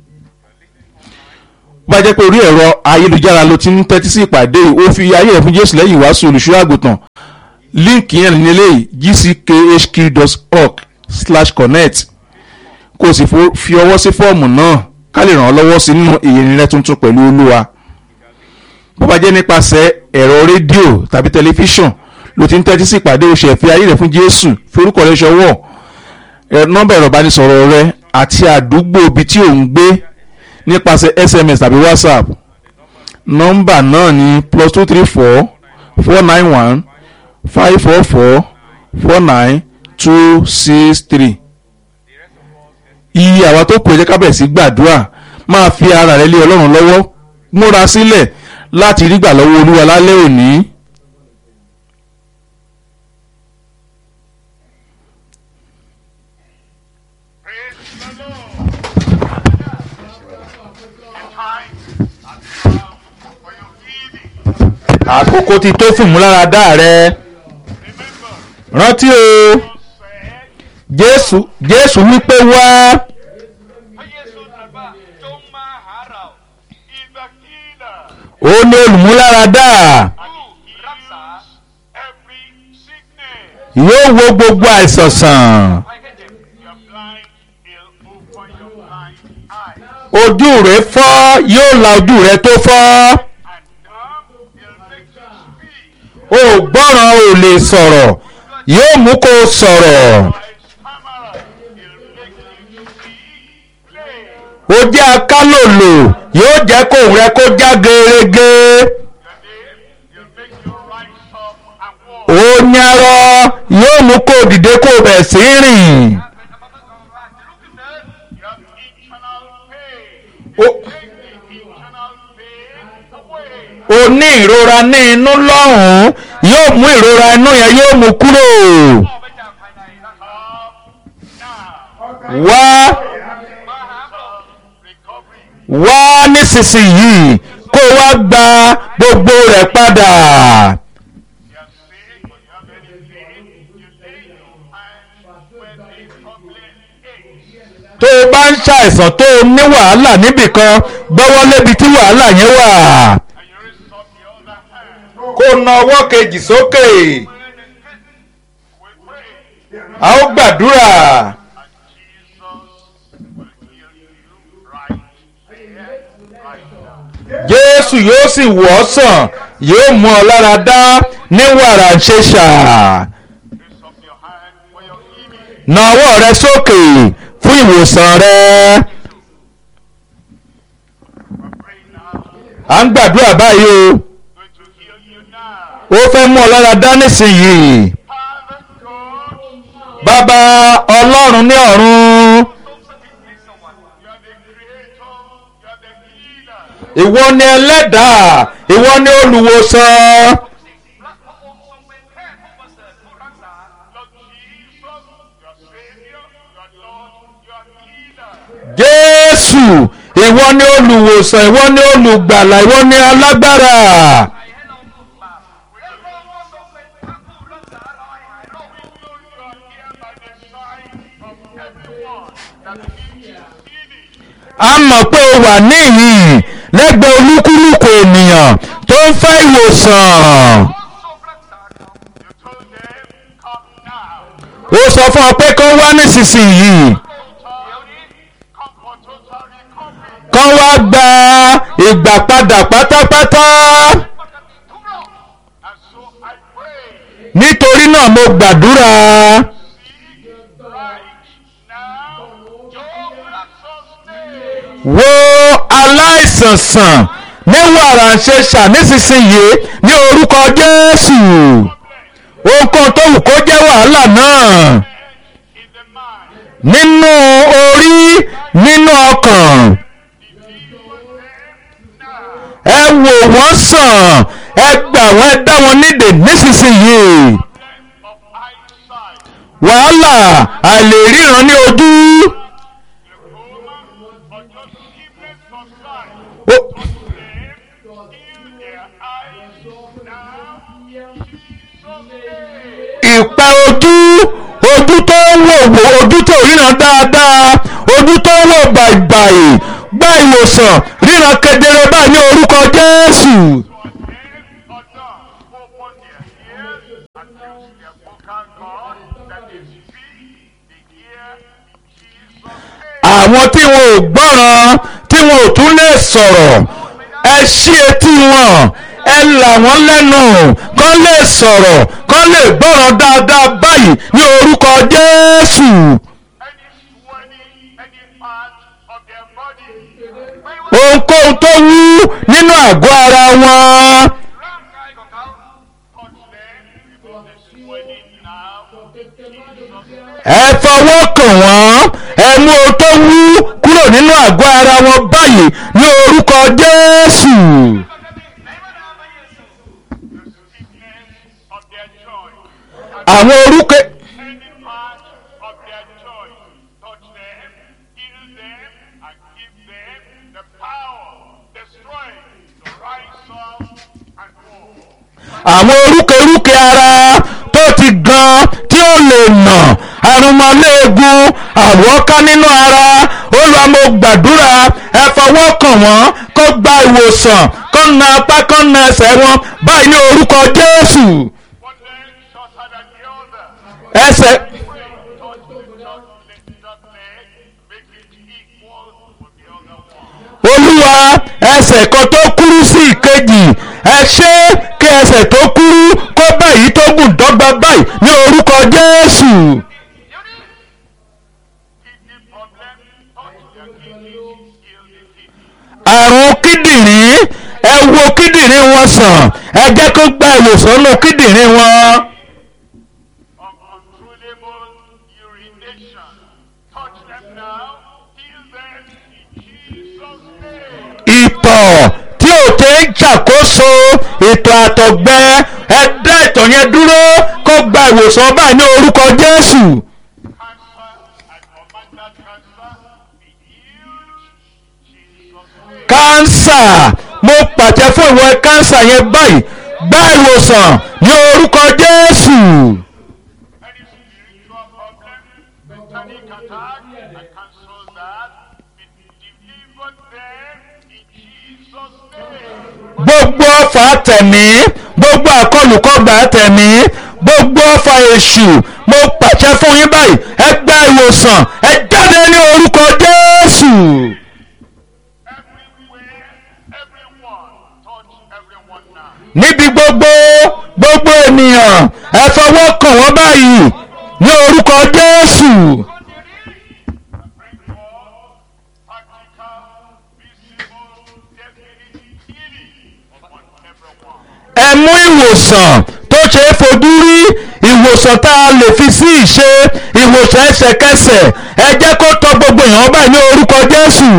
bó bá jẹ́ pé orí ẹ̀rọ ayélujára ló ti ń tẹ́tí sí ìpàdé yìí ó fi ayé rẹ̀ fún jésù lẹ́yìn ìwàásù olùṣọ́ àgùntàn líǹkì yẹn ní eléyìí gckhq.org slash connect kó o sì fo- fi ọwọ́ sí fọ́ọ̀mù náà ká lè ràn ọ́ lọ́wọ́ sí nínú ìyẹn rẹ tuntun pẹ̀lú olúwa bó bá jẹ́ nípasẹ̀ ẹ̀rọ rédíò tàbí tẹlifíṣàn ló ti ń tẹ́tí sí ìpàdé oṣù ẹ̀fẹ́ ayé rẹ̀ fún jésù fi orúkọ rẹ ṣọwọ́ ẹ̀ nọ́mbà ẹ̀rọ ìbánisọ̀rọ̀ rẹ àti àdúgbò ibi tí ò ń gbé nípasẹ̀ sms tàbí whatsapp nọ́mbà náà ní plus two three four four nine one five four four four nine two six three iye àwa tó kù ẹ jẹ́ ká bẹ̀rẹ̀ sí gbàdúrà máa fi ara rẹ lé ọlọ́run lọ́wọ́ múra sílẹ̀ láti rí gbà lọ́wọ́ olúwa lálẹ́ òní. Praise the Lord. The time has come for your healing. àkókò ti tó fún ìmúláradá rẹ Remember, rántí o God said, jésù jésù wípé wá พระเยซูตรัสว่าจงมาหาเรา is the healer. ó ní olùmúláradá ผู้รักษา Every sickness. yóò wo gbogbo àìsàn sàn ภัยแค่เจ็บ You're blind, he'll open your blind eyes. ojú rẹ fọ́ yóò la ojú rẹ tó fọ́ And dumb, he'll make you speak. o ò gbọ́ràn ò lè sọ̀rọ̀ yóò mú kó o sọ̀rọ̀ By stammerer, he'll make you speak plain. ó jẹ́ akálòlò yóò jẹ́ kó rẹ kó já gerege Your name, he'll make you rise up and walk. ó nyarọ yóò mú kó o dìde kó o bẹ̀ sí rìn เป็นอัมพาตก่อนว่าจะลุกขึ้นเดิน You have internal pain. Oh. He'll take the internal pain away. o ní ìrora ní inú lọ́hùn-ún yóò mú ìrora inú yẹn yóò mú kúrò ออกไปจากภายในร่างกาย Come now. wá มาหาพระองค์ Recovery. wá nísinsìnyí kó o wá gba gbogbo rẹ̀ padà You are sick, but you have any pain. You lay your hands where the problem is. tó o bá ń ṣàìsàn tó o ní wàhálà níbìkan gbọ́wọ́ lébi tí wàhálà yẹn wà And you raise up the other hand. kó o na ọwọ́ kejì sókè We pray. a ó gbàdúrà And Jesus will heal you right here, right now. jésù yóò sì wọ̀ ọ́ sàn yóò mú ọ lára dá ní wàrà ń ṣe ṣà Raise up your hand for your healing. na ọwọ́ rẹ sókè fún ìwòsàn rẹ We're praying now. à ń gbàdúrà báyìí o Going to heal you now. ó fẹ́ mú ọ lára dá nísìnyìí Father God, bàbá ọlọ́run ní ọ̀run ทรงสถิตในสวรรค์ you are the creator, you are the healer. ìwọ ni ẹlẹ́dàá ìwọ ni olùwòsàn และพระองค์ทรงเป็นแพทย์ผู้ประเสริฐผู้รักษา Lord Jesus, your Savior, your Lord, your healer. jésù ìwọ ni olùwòsàn ìwọ ni olùgbàlà ìwọ ni alágbára ใครให้เราหลุดบาปและพระองค์ก็ทรงเป็นพระผู้รักษาเราให้หายโรค We know you are here by the side of everyone that needs healing. a mọ̀ pé o wà níhìn lẹ́gbẹ̀ẹ́ olúkúlùkù ènìyàn tó ń fẹ́ ìwòsàn ทรงรักษาเขา You told them, come now. ó sọ fún ọ pé kó wá nísinsìnyí เดี๋ยวนี้ Come for total recovery. kán wá gba ìgbà padà pátápátá ปกติทุกโรค And so I pray, nítorí náà mo gbàdúrà seek right now, your blessed name. wo aláìsàn sàn ní wàrà ń ṣe ṣà nísinsìnyí ní orúkọ jésù ohunkóhun tó wù kó jẹ́ wàhálà náà In the mind, nínú orí nínú ọkàn ẹ wò wọ́n sàn ẹ gbà wọ́n ẹ dá wọn nídè nísinsìnyí of eyesight, wàhálà àìlèríran ní ojú glaucoma, or just dimness of sight. ó- Heal their eyes now. Jesus' name. ìpẹ́ ojú ojú tó ń wò wò ojú tó ríran dáadáa ojú tó ń wò bàìbàì gba ìwòsàn ríran kedere báyìí ní orúkọ jésù or dumb, open their ears and use their vocal cord that they speak the ear in Jesus' name. àwọn tí wọn ò gbọ́ràn tí wọn ò tún lè sọ̀rọ̀ ẹ ṣí etí wọn ẹ là wọ́n lẹ́nu kán lè sọ̀rọ̀ kán lè gbọ́ràn dáadáa báyìí ní orúkọ jésù Any swelling, any ohunkóhun tó wú nínú àgọ́ ara wọn ร่างกายของเขา touch them because they're swelling now. ẹ fọwọ́ kàn wọ́n ẹ mú ohun tó wú kúrò nínú àgọ́ ara wọn báyìí ní orúkọ jésù. The stiffness of their joint. àwọn orúkọ Any part of their joint. Touch them, heal them, and give them the power, the strength to rise up and walk. àwọn orúkọ ara tó ti gan tí ó lè nà àrùnmọ́lẹ́ẹ̀gùn àwọ̀ká nínú ara Olúwa mo gbàdúrà ẹ fọwọ́ kàn wọ́n kó gba ìwòsàn kó na apá kó na ẹsẹ̀ wọn báyìí ní orúkọ jésù One leg shorter than the other. ẹsẹ̀. Pray, touch the short leg, short leg, make it equal with the other one. olúwa ẹsẹ̀ kan tó kúrú sí ìkejì ẹ ṣe kí ẹsẹ̀ tó kúrú kó báyìí tó gùn dọ́gba báyìí ní orúkọ jésù. Kidney problem, touch their kidneys, heal the kidney. àrùn kíndìnrín ẹ wo kíndìnrín wọn sàn ẹ jẹ́ kó gba ìwòsàn nínú kíndìnrín wọn. Uncontrollable urination, touch them now, heal them in Jesus' name. ìtọ̀ tí ò tẹ́ ń ṣàkóso ìtọ̀ àtọ̀gbẹ ẹ dá ìtọ̀ yẹn dúró kó gba ìwòsàn báyìí ní orúkọ jésù. Cancer and hormonal cancer, be healed in Jesus' name. kánsà mo pàṣẹ fún ìwọ kánsà yẹn báyìí gba ìwòsàn ní orúkọ jésù. Any spiritual problem, satanic attack, I cancel that. Be delivered them in Jesus' name. gbogbo ọfà tẹ̀mí gbogbo àkọlùkọgbà tẹ̀mí gbogbo ọfà èṣù mo pàṣẹ fún yín báyìí ẹ gba ìwòsàn ẹ jáde ní orúkọ jésù. Everywhere, everyone, touch everyone now. níbi gbogbo gbogbo ènìyàn ẹ fọwọ́ kàn wọ́n báyìí ní orúkọ jésù. Bring forth practical, visible, definite healing upon everyone. ẹ mú ìwòsàn tó ṣe é fojú rí ìwòsàn tá a lè fi sí ìṣe ìwòsàn ẹsẹ̀kẹsẹ̀ ẹ jẹ́ kó tọ gbogbo èèyàn báyìí ní orúkọ jésù.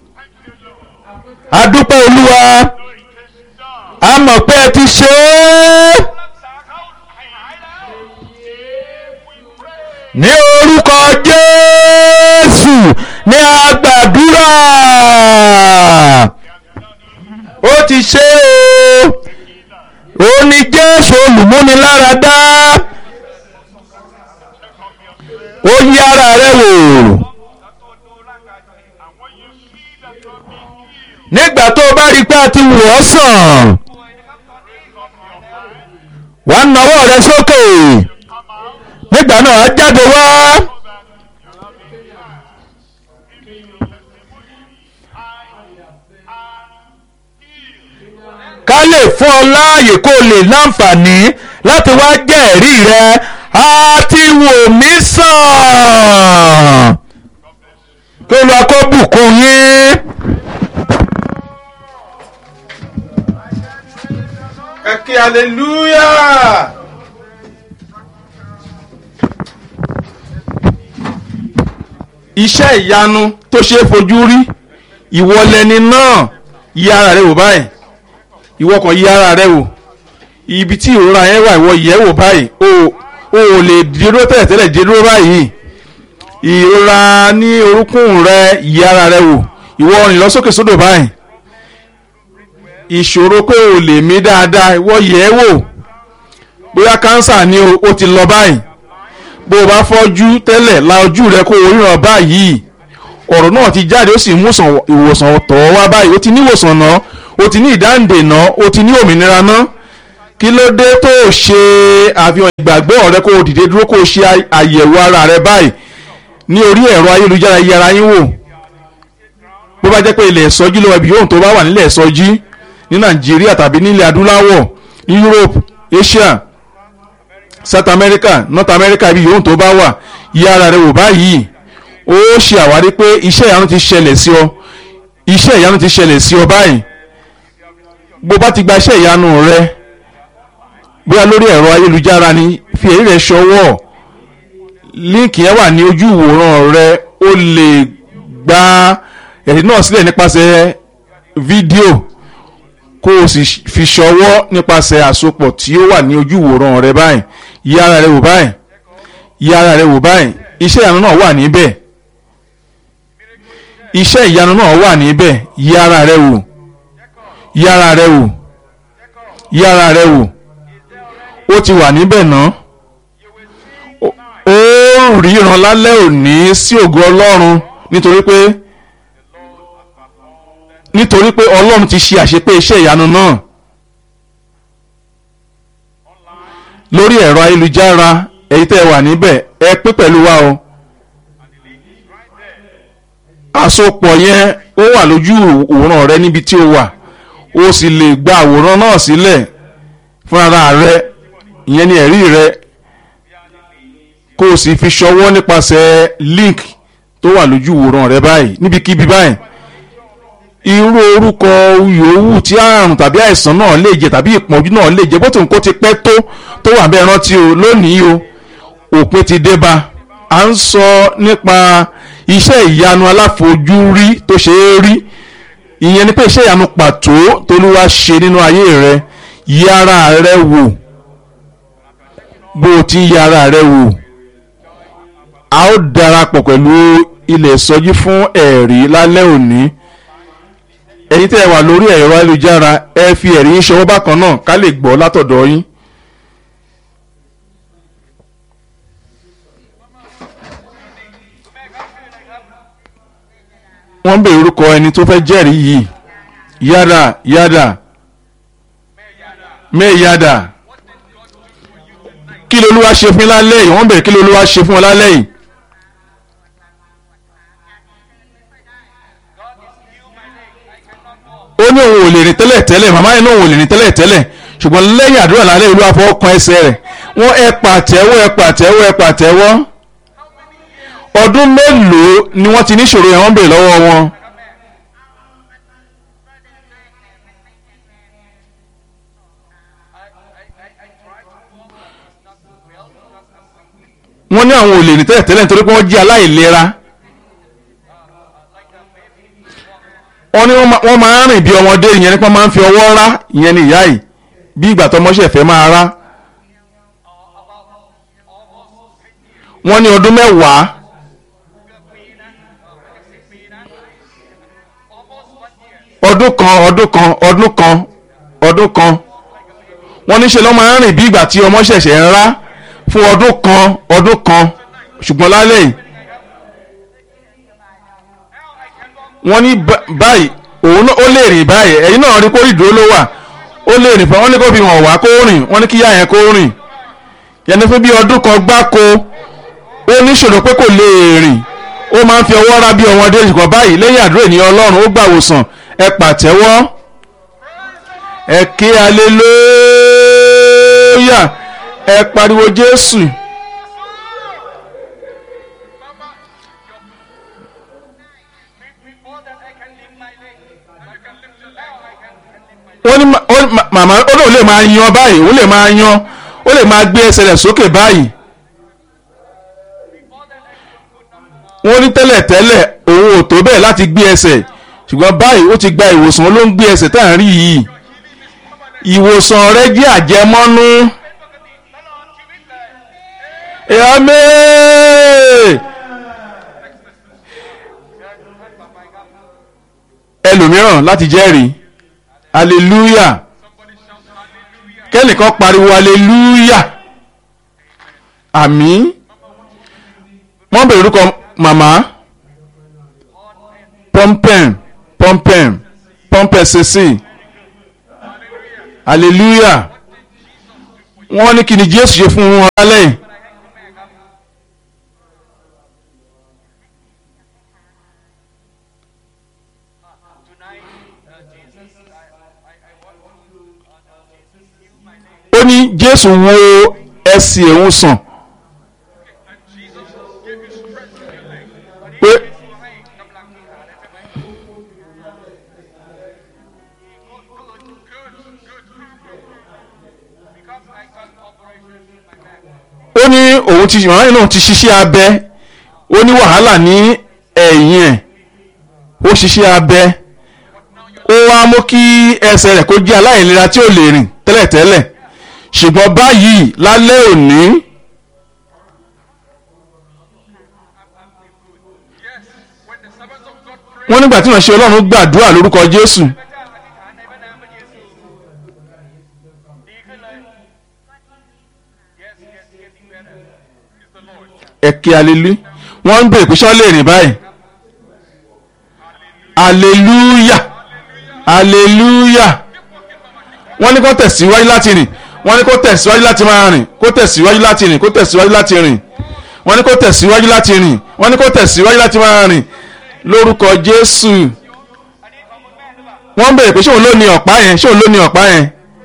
adúpẹ́ olúwa So it is done. a mọ̀ pé ẹ ti ṣe é. รักษาเขาให้หายแล้ว We pray. ní orúkọ jésù ní agbàdúrà ó ti ṣe o ó ní jésù olùmúniláradá ó yí ara rẹ wò แล้วตัวดูร่างกายตัวเอง And when you see that you're being healed, nígbà tó o bá rí i pé a ti wò ọ́ sàn ป่วยนะครับตอนนี้ก็หายแล้ว wà á nawọ́ rẹ sókè come out nígbà náà á jáde wá so that you're having chance. Give me your testimony. I am healed. ká lè fún ọ láàyè kó o lè láǹfààní láti wá jẹ́ ẹ̀rí rẹ a ti wò mí sàn kí olú akó bùkún yín. ẹ kí hallelujah. iṣẹ́ ìyanu tó ṣe é fojú rí ìwọ lẹni náà yí ara rẹ wò báyìí ìwọ kan yí ara rẹ wò ibi tí ìrora yẹn wà ìwọ yẹ̀ wò báyìí o o ò lè dúró tẹ̀lẹ̀tẹ̀lẹ̀ dúró báyìí ìrora ní orúnkún rẹ yí ara rẹ wò ìwọ rìn lọ sókè sódò báyìí ìṣòro pé o lè mí dáadáa ìwọ yẹ̀ ẹ́ wò bóyá kánsà ni o ó ti lọ báyìí bó o bá fọ́jú tẹ́lẹ̀ la ojú rẹ kó o ríran báyìí ọ̀rọ̀ náà ti jáde ó sì mú sàn- ìwòsàn tọ̀ wá báyìí ó ti ní ìwòsàn náà ó ti ní ìdáǹdè náà ó ti ní òmìnira náà kí ló dé tó o ṣe àfihàn ìgbàgbọ́ rẹ kó o dìde dúró kó o ṣe ày- àyẹ̀wò ara rẹ báyìí ní orí ẹ̀rọ ayélujára yẹra yín wò bó bá jẹ́ pé ilẹ̀ ìsọjí lọ́wọ́ ibi yóò tó bá wà nílẹ̀ ìsọjí ní nàìjíríà tàbí nílẹ̀ adúláwọ̀ ní europe asia south america north america ibi yòówù tó bá wà yí ara rẹ wò báyìí ó ṣe àwárí pé iṣẹ́ ìyanu ti ṣẹlẹ̀ sí ọ iṣẹ́ ìyanu ti ṣẹlẹ̀ sí ọ báyìí bó bá ti gba iṣẹ́ ìyanu rẹ bóyá lórí ẹ̀rọ ayélujára ni fi èyí rẹ ṣọwọ́ líǹkì yẹn wà ní ojú ìwòran rẹ o lè gba ẹ̀rí náà sílẹ̀ nípasẹ̀ fídíò kó o sì fi ṣọwọ́ nípasẹ̀ àsopọ̀ tí ó wà ní ojú ìwòran rẹ báyìí yí ara rẹ wò báyìí yí ara rẹ wò báyìí iṣẹ́ ìyanu náà wà níbẹ̀ iṣẹ́ ìyanu náà wà níbẹ̀ yí ara rẹ wò yí ara rẹ wò yí ara rẹ wò ó ti wà níbẹ̀ náà ó ó ríran lálẹ́ òní sí ògo ọlọ́run nítorí pé nítorí pé ọlọ́run ti ṣe àṣepé iṣẹ́ ìyanu náà lórí ẹ̀rọ ayélujára èyí tẹ́ ẹ wà níbẹ̀ ẹ pín pẹ̀lú wa o àsopọ̀ yẹn ó wà lójú òwòrán rẹ níbi tí o wà o sì lè gba àwòrán náà sílẹ̀ fúnra rẹ ìyẹn ni ẹ̀rí rẹ kó o sì fi ṣọwọ́ nípasẹ̀ link tó wà lójú ìwòran rẹ báyìí níbikíbi báyìí irú orúkọ yòówù tí àrùn tàbí àìsàn náà lè jẹ tàbí ìpọ́njú náà lè jẹ bó tó nǹkó ti pẹ́ tó tó wà bẹ́ẹ̀ rántí o lónìí o òpin ti dé bá a ń sọ nípa iṣẹ́ ìyanu aláfojúrí tó ṣe é rí ìyẹn ni pé iṣẹ́ ìyanu pàtó tolúwa ṣe nínú ayé rẹ yí ara rẹ wò bó o ti yí ara rẹ wò a ó darapọ̀ pẹ̀lú ilẹ̀ ìsọjí fún ẹ̀rí lálẹ́ òní ẹ̀yin tẹ́ ẹ wà lórí ẹ̀rọ ayélujára ẹ fi ẹ̀rí yín ṣọwọ́ bákan náà ká lè gbọ́ látọ̀dọ̀ yín. wọ́n ń bèrè orúkọ ẹni tó fẹ́ jẹ́rìí yìí yáda yáda mẹ́yàdà kí lolúwa ṣe fún yín lálẹ́ yìí wọ́n bèrè kí lolúwa ṣe fún wọn lálẹ́ yìí. ó ní òun ò lè rìn tẹ́lẹ̀ tẹ́lẹ̀ màmá yẹn náà òun ò lè rìn tẹ́lẹ̀ tẹ́lẹ̀ ṣùgbọ́n lẹ́yìn àdúrà lálẹ́ ìlú àfọwọ́kan ẹsẹ̀ rẹ̀ wọ́n ẹ pàtẹ́wọ́ ẹ pàtẹ́wọ́ ẹ pàtẹ́wọ́ ọdún mélòó ni wọ́n ti níṣòro yẹn wọ́n bèrè lọ́wọ́ wọn. wọ́n ní àwọn ò lè rìn tẹ́lẹ̀ tẹ́lẹ̀ nítorí pé wọ́n jẹ́ aláìlera. wọ́n ní wọ́n máa ń rìn bí ọmọdé ìyẹn nípa máa ń fi ọwọ́ rá ìyẹn ní ìyá yìí bí ìgbà tọmọṣẹ́ fẹ́ máa rá. wọ́n ní ọdún mẹ́wàá. ọdún kan ọdún kan ọdún kan ọdún kan wọ́n ní ṣe lọ́ máa ń rìn bí ìgbà tí ọmọ ṣẹ̀ṣẹ̀ ń rá fún ọdún kan ọdún kan ṣùgbọ́n lálẹ́ yìí wọ́n ní báyìí òun ó lè rìn báyìí ẹ̀yin náà rí kó ìdúró ló wà ó lè rìn fún wọn ní kó fi hàn wá kó rìn wọ́n ní kí yá yẹn kó rìn yẹn fún bí ọdún kan gbáko ó níṣòro pé kò lè rìn ó máa ń fi ọwọ́ rá bí ọmọdé ṣùgbọ́n báyìí lẹ́yìn àdúrà ènìyàn ọlọ́run ó gbà wòsàn ẹ pàtẹ́wọ́ ẹ ké alelóyà ẹ pariwo jésù. wọ́n ní màmá ó lóun lè máa yan báyìí òun lè máa yan ó lè máa gbé ẹsẹ̀ rẹ̀ sókè báyìí. wọ́n ní tẹ́lẹ̀tẹ́lẹ̀ òun ò tó bẹ́ẹ̀ láti gbé ẹsẹ̀ ṣùgbọ́n báyìí ó ti gba ìwòsàn ló ń gbé ẹsẹ̀ tá à ń rí yìí ìwòsàn rẹ jẹ́ àjẹmọ́nú. Àmín. ẹlòmíràn láti jẹ́rìí hallelujah kẹ́nìkan pariwo hallelujah àmín wọ́n bèrè orúkọ màmá pọ́ńpẹ́n pọ́ńpẹ́n pọ́ńpẹ́ sèse hallelujah wọ́n ní kí ni jésù ṣe fún wọn lálẹ́ yìí. ó ní jésù wo ẹsẹ̀ òun sàn pé òun ti màmá yìí náà ti ṣiṣẹ́ abẹ ó ní wàhálà ní ẹ̀yìn ẹ̀ ó ṣiṣẹ́ abẹ ó wá mú kí ẹsẹ̀ rẹ̀ kó jẹ́ aláìlera tí ò lè rìn tẹ́lẹ̀tẹ́lẹ̀ ṣùgbọ́n báyìí lálẹ́ òní Yes, when the servants of God pray, wọ́n nígbà tí wọ́n ṣe ọlọ́run gbàdúrà lórúkọ jésù พระเจ้าอธิษฐานในพระนามพระเยซูดีขึ้นเลย Yes, yes, getting better. Is the Lord. ẹ̀kẹ́ alelu wọ́n ń bèrè pé ṣọ́ lè rìn báyìí aleluya aleluya wọ́n ní kó tẹ̀síwájú láti rìn wọ́n ní kó tẹ̀síwájú láti máa rìn kó tẹ̀síwájú láti rìn kó tẹ̀síwájú láti rìn wọ́n ní kó tẹ̀síwájú láti rìn wọ́n ní kó tẹ̀síwájú láti máa rìn lórúkọ jésù wọ́n ń bèrè pé ṣé òun ló ní ọ̀pá yẹn ṣé òun ló ní ọ̀pá yẹn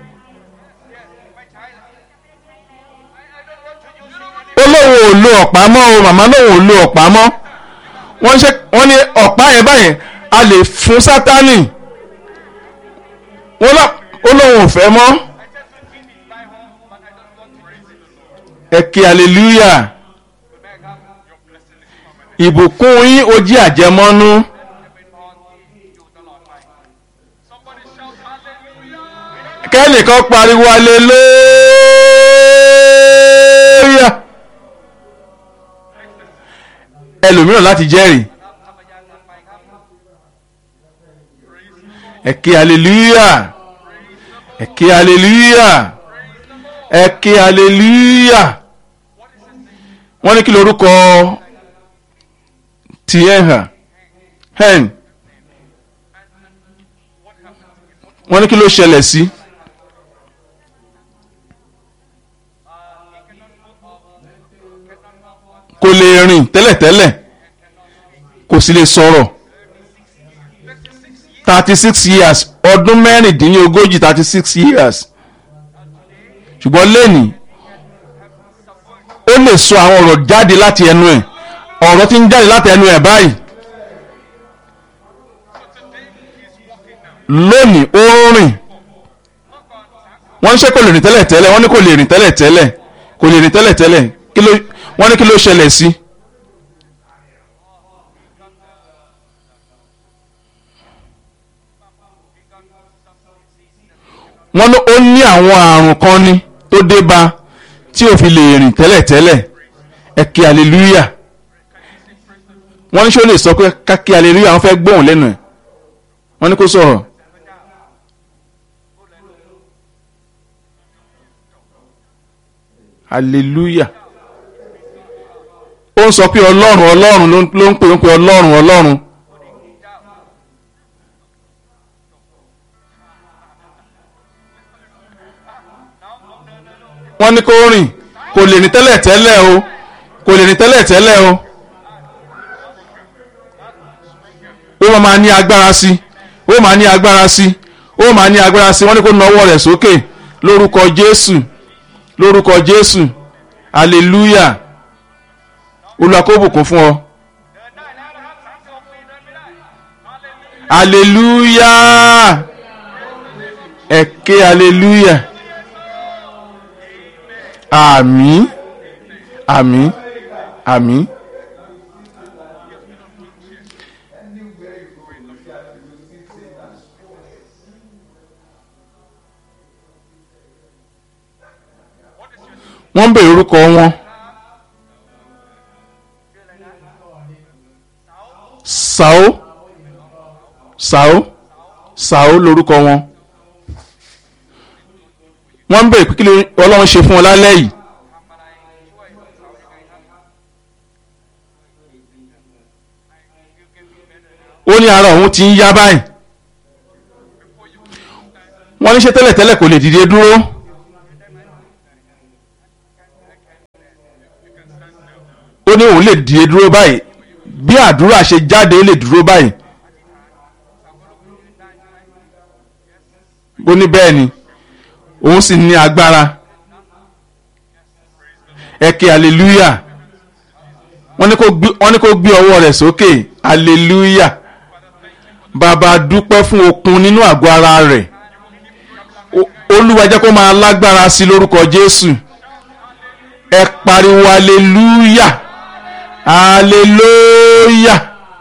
ó lóun ò lo ọ̀pá mọ́ o màmá lóun ò lo ọ̀pá mọ́ wọ́n ṣe wọ́n ní ọ̀pá yẹn báyẹn a lè fún sátánì wọ́n lọ ó lóun ò fẹ́ mọ́ ẹ kí hallelujah ìbùkún yín ó jí àjẹmọ́nú Somebody shout hallelujah. kẹ́nìkan pariwo hallelujah ẹlòmíràn láti jẹ́rìí ẹ kí hallelujah ẹ kí hallelujah ẹ kí hallelujah wọ́n ní kí lorúkọ tiẹ̀ hàn hen wọ́n ní kí ló ṣẹlẹ̀ sí. kò lè rìn tẹ́lẹ̀tẹ́lẹ̀ kò sì lè sọ̀rọ̀ thirty six years ọdún mẹ́rìndínlógójì thirty six years ṣùgbọ́n lẹ́nì ó lè sọ àwọn ọ̀rọ̀ jáde láti ẹnu ẹ̀ ọ̀rọ̀ tí ń jáde láti ẹnu ẹ̀ báyìí lónìí ó ń rìn wọ́n ń ṣe kò lè rìn tẹ́lẹ̀ tẹ́lẹ̀ wọ́n ní kò lè rìn tẹ́lẹ̀ tẹ́lẹ̀ kò lè rìn tẹ́lẹ̀ tẹ́lẹ̀ kí ló wọ́n ní kí ló ṣẹlẹ̀ sí. wọ́n ní ó ní àwọn àrùn kan ni tó dé bá tí ò fi lè rìn tẹ́lẹ̀ tẹ́lẹ̀ ẹ kí hallelujah wọ́n ní ṣé ó lè sọ pé ká kí hallelujah wọ́n fẹ́ gbóhùn lẹ́nu ẹ̀ wọ́n ní kó sọ̀rọ̀. hallelujah ó ń sọ pé ọlọ́run ọlọ́run ló ń- ló ń pè ń pè ọlọ́run ọlọ́run wọ́n ní kó rìn kò lè rìn tẹ́lẹ̀ tẹ́lẹ̀ o kò lè rìn tẹ́lẹ̀ tẹ́lẹ̀ o ó máa máa ní agbára sí ó máa ní agbára sí ó máa ní agbára sí wọ́n ní kó na ọwọ́ rẹ̀ sókè lórúkọ jésù lórúkọ jésù hallelujah olúwa kó bùkún fún ọ hallelujah ẹ ké hallelujah àmín àmín àmín. wọ́n ń bèrè orúkọ wọn. Sàó Sàó Sàó lorúkọ wọn. wọ́n ń bèrè pé kí ló ọlọ́run ṣe fún ọ lálẹ́ yìí. ó ní ara òun ti ń yá báyìí. wọ́n ní ṣe tẹ́lẹ̀tẹ́lẹ̀ kò lè dìde dúró. ó ní òun lè dìde dúró báyìí bí àdúrà ṣe jáde ó lè dúró báyìí ó ní bẹ́ẹ̀ ni òun sì ní agbára ẹ ké hallelujah wọ́n ní kó gbé wọ́n ní kó gbé ọwọ́ rẹ̀ sókè hallelujah bàbá dúpẹ́ fún okun nínú àgọ́ ara rẹ̀ O- olúwa jẹ́ kó máa lágbára sí i lórúkọ jésù ẹ pariwo hallelujah hallelujah.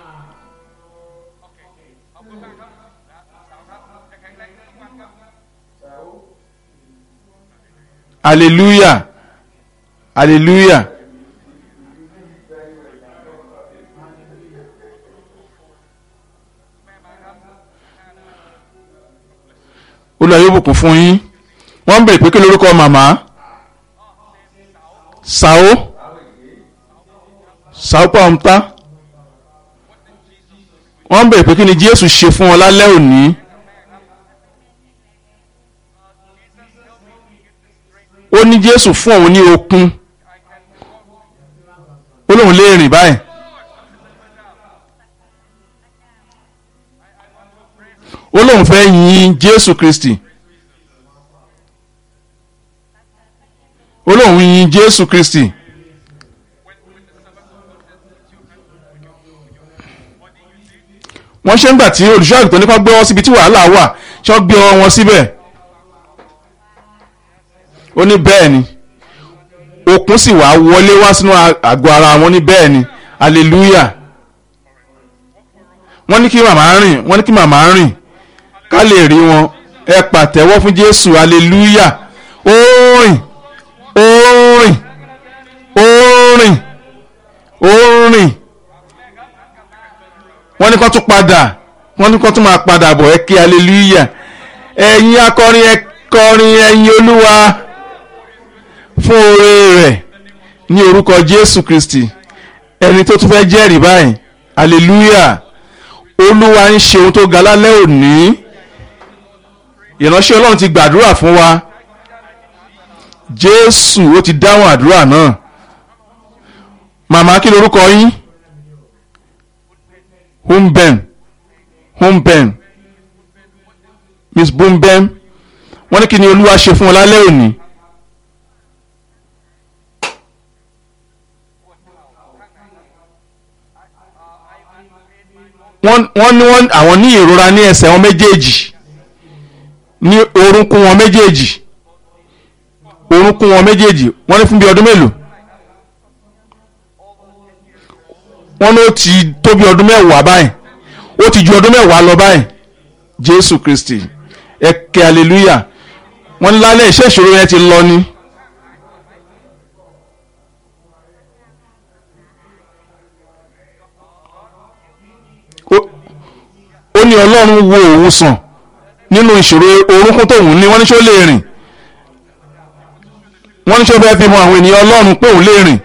hallelujah hallelujah. olùwà yóò bùkún fún yín wọ́n ń bèrè pé kí lórúkọ màmá Sàó Sàó pàmùtá wọ́n ń bèrè pé kí ni Jésù ṣe fún wọn lálẹ́ òní ó ní Jésù fún òun ní okun ó lóun lè rìn báyìí ó lóun fẹ́ yin Jésù Kristi ó lóun yin Jésù Kristi wọ́n ṣe ń gbà tí olùṣọ́ àgùntàn nípa gbé wọn síbi tí wàhálà wà ṣé wọ́n gbé wọn síbẹ̀ ó ní bẹ́ẹ̀ ni okun sì wá wọlé wá sínú àgọ́ ara wọn ní bẹ́ẹ̀ ni hallelujah wọ́n ní kí màmá rìn wọ́n ní kí màmá rìn ká lè rí wọn ẹ pàtẹ́wọ́ fún Jésù hallelujah ó rìn ó rìn ó rìn ó rìn wọ́n ní kó tún padà wọ́n ní kó tún máa padà bọ̀ ẹ kí hallelujah ẹ̀yin akọrin ẹ kọrin ẹ̀yin Olúwa fún oore rẹ̀ ní orúkọ Jésù Kristi ẹni tó tún fẹ́ jẹ́rìí báyìí hallelujah Olúwa ń ṣe ohun tó ga lálẹ́ òní ìránṣẹ́ Ọlọ́run ti gbàdúrà fún wa Jésù ó ti dáhùn àdúrà náà màmá kí lorúkọ yín Humben Humben Miss Bumben wọ́n ní kí ni Olúwa ṣe fún ọ lálẹ́ òní. wọ́n ní wọ́n àwọn ní ìrora ní ẹsẹ̀ wọn méjèèjì ní orúnkún wọn méjèèjì orúnkún wọn méjèèjì wọ́n ní fún bí ọdún mélòó wọ́n ní ó ti tó bí ọdún mẹ́wàá báyìí ó ti ju ọdún mẹ́wàá lọ báyìí Jésù Kristi ẹ kẹ́ hallelujah wọ́n ní lálẹ́ iṣẹ́ ìṣòro yẹn ti lọ ni. ó ní ọlọ́run wo òun sàn nínú ìṣòro orúnkún tóun ní wọ́n ní ṣó lè rìn wọ́n ní ṣó fẹ́ fi mọ àwọn ènìyàn ọlọ́run pé òun lè rìn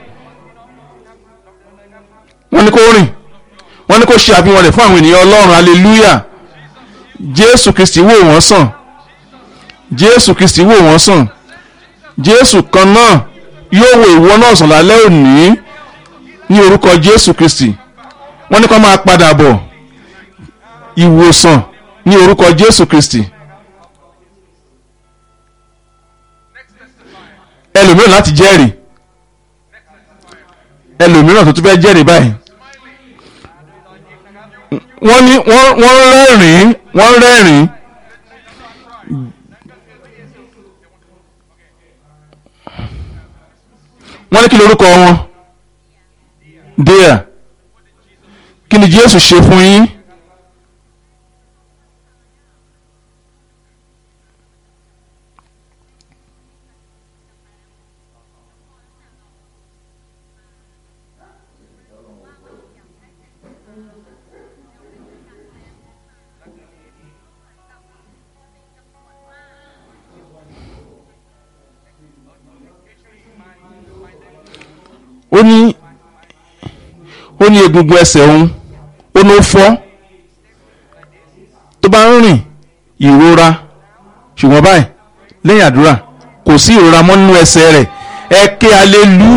wọ́n ní kó rìn wọ́n ní kó ṣe àfihàn rẹ̀ fún àwọn ènìyàn ọlọ́run hallelujah jésù kristi wò wọ́n sàn jésù kristi wò wọ́n sàn jésù kan náà yóò wo ìwọ náà sàn lálẹ́ òní ní orúkọ jésù kristi wọ́n ní kó máa padà bọ̀ ìwòsàn ní orúkọ jésù kristi ẹlòmíràn láti jẹ́rìí ẹlòmíràn tó tún fẹ́ jẹ́rìí báyìí wọ́n ní wọ́n rẹ́rìn-ín wọ́n rẹ́rìn-ín wọ́n ní kí lorúkọ wọn díẹ̀ kí ni jésù ṣe fún yín. ó ní ó ní egungun ẹsẹ̀ òun ó ní ó fọ́ tó bá ń rìn ìrora ṣùgbọ́n báyìí lẹ́yìn àdúrà kò sí ìrora mọ́ nínú ẹsẹ̀ rẹ̀ ẹ ké alelu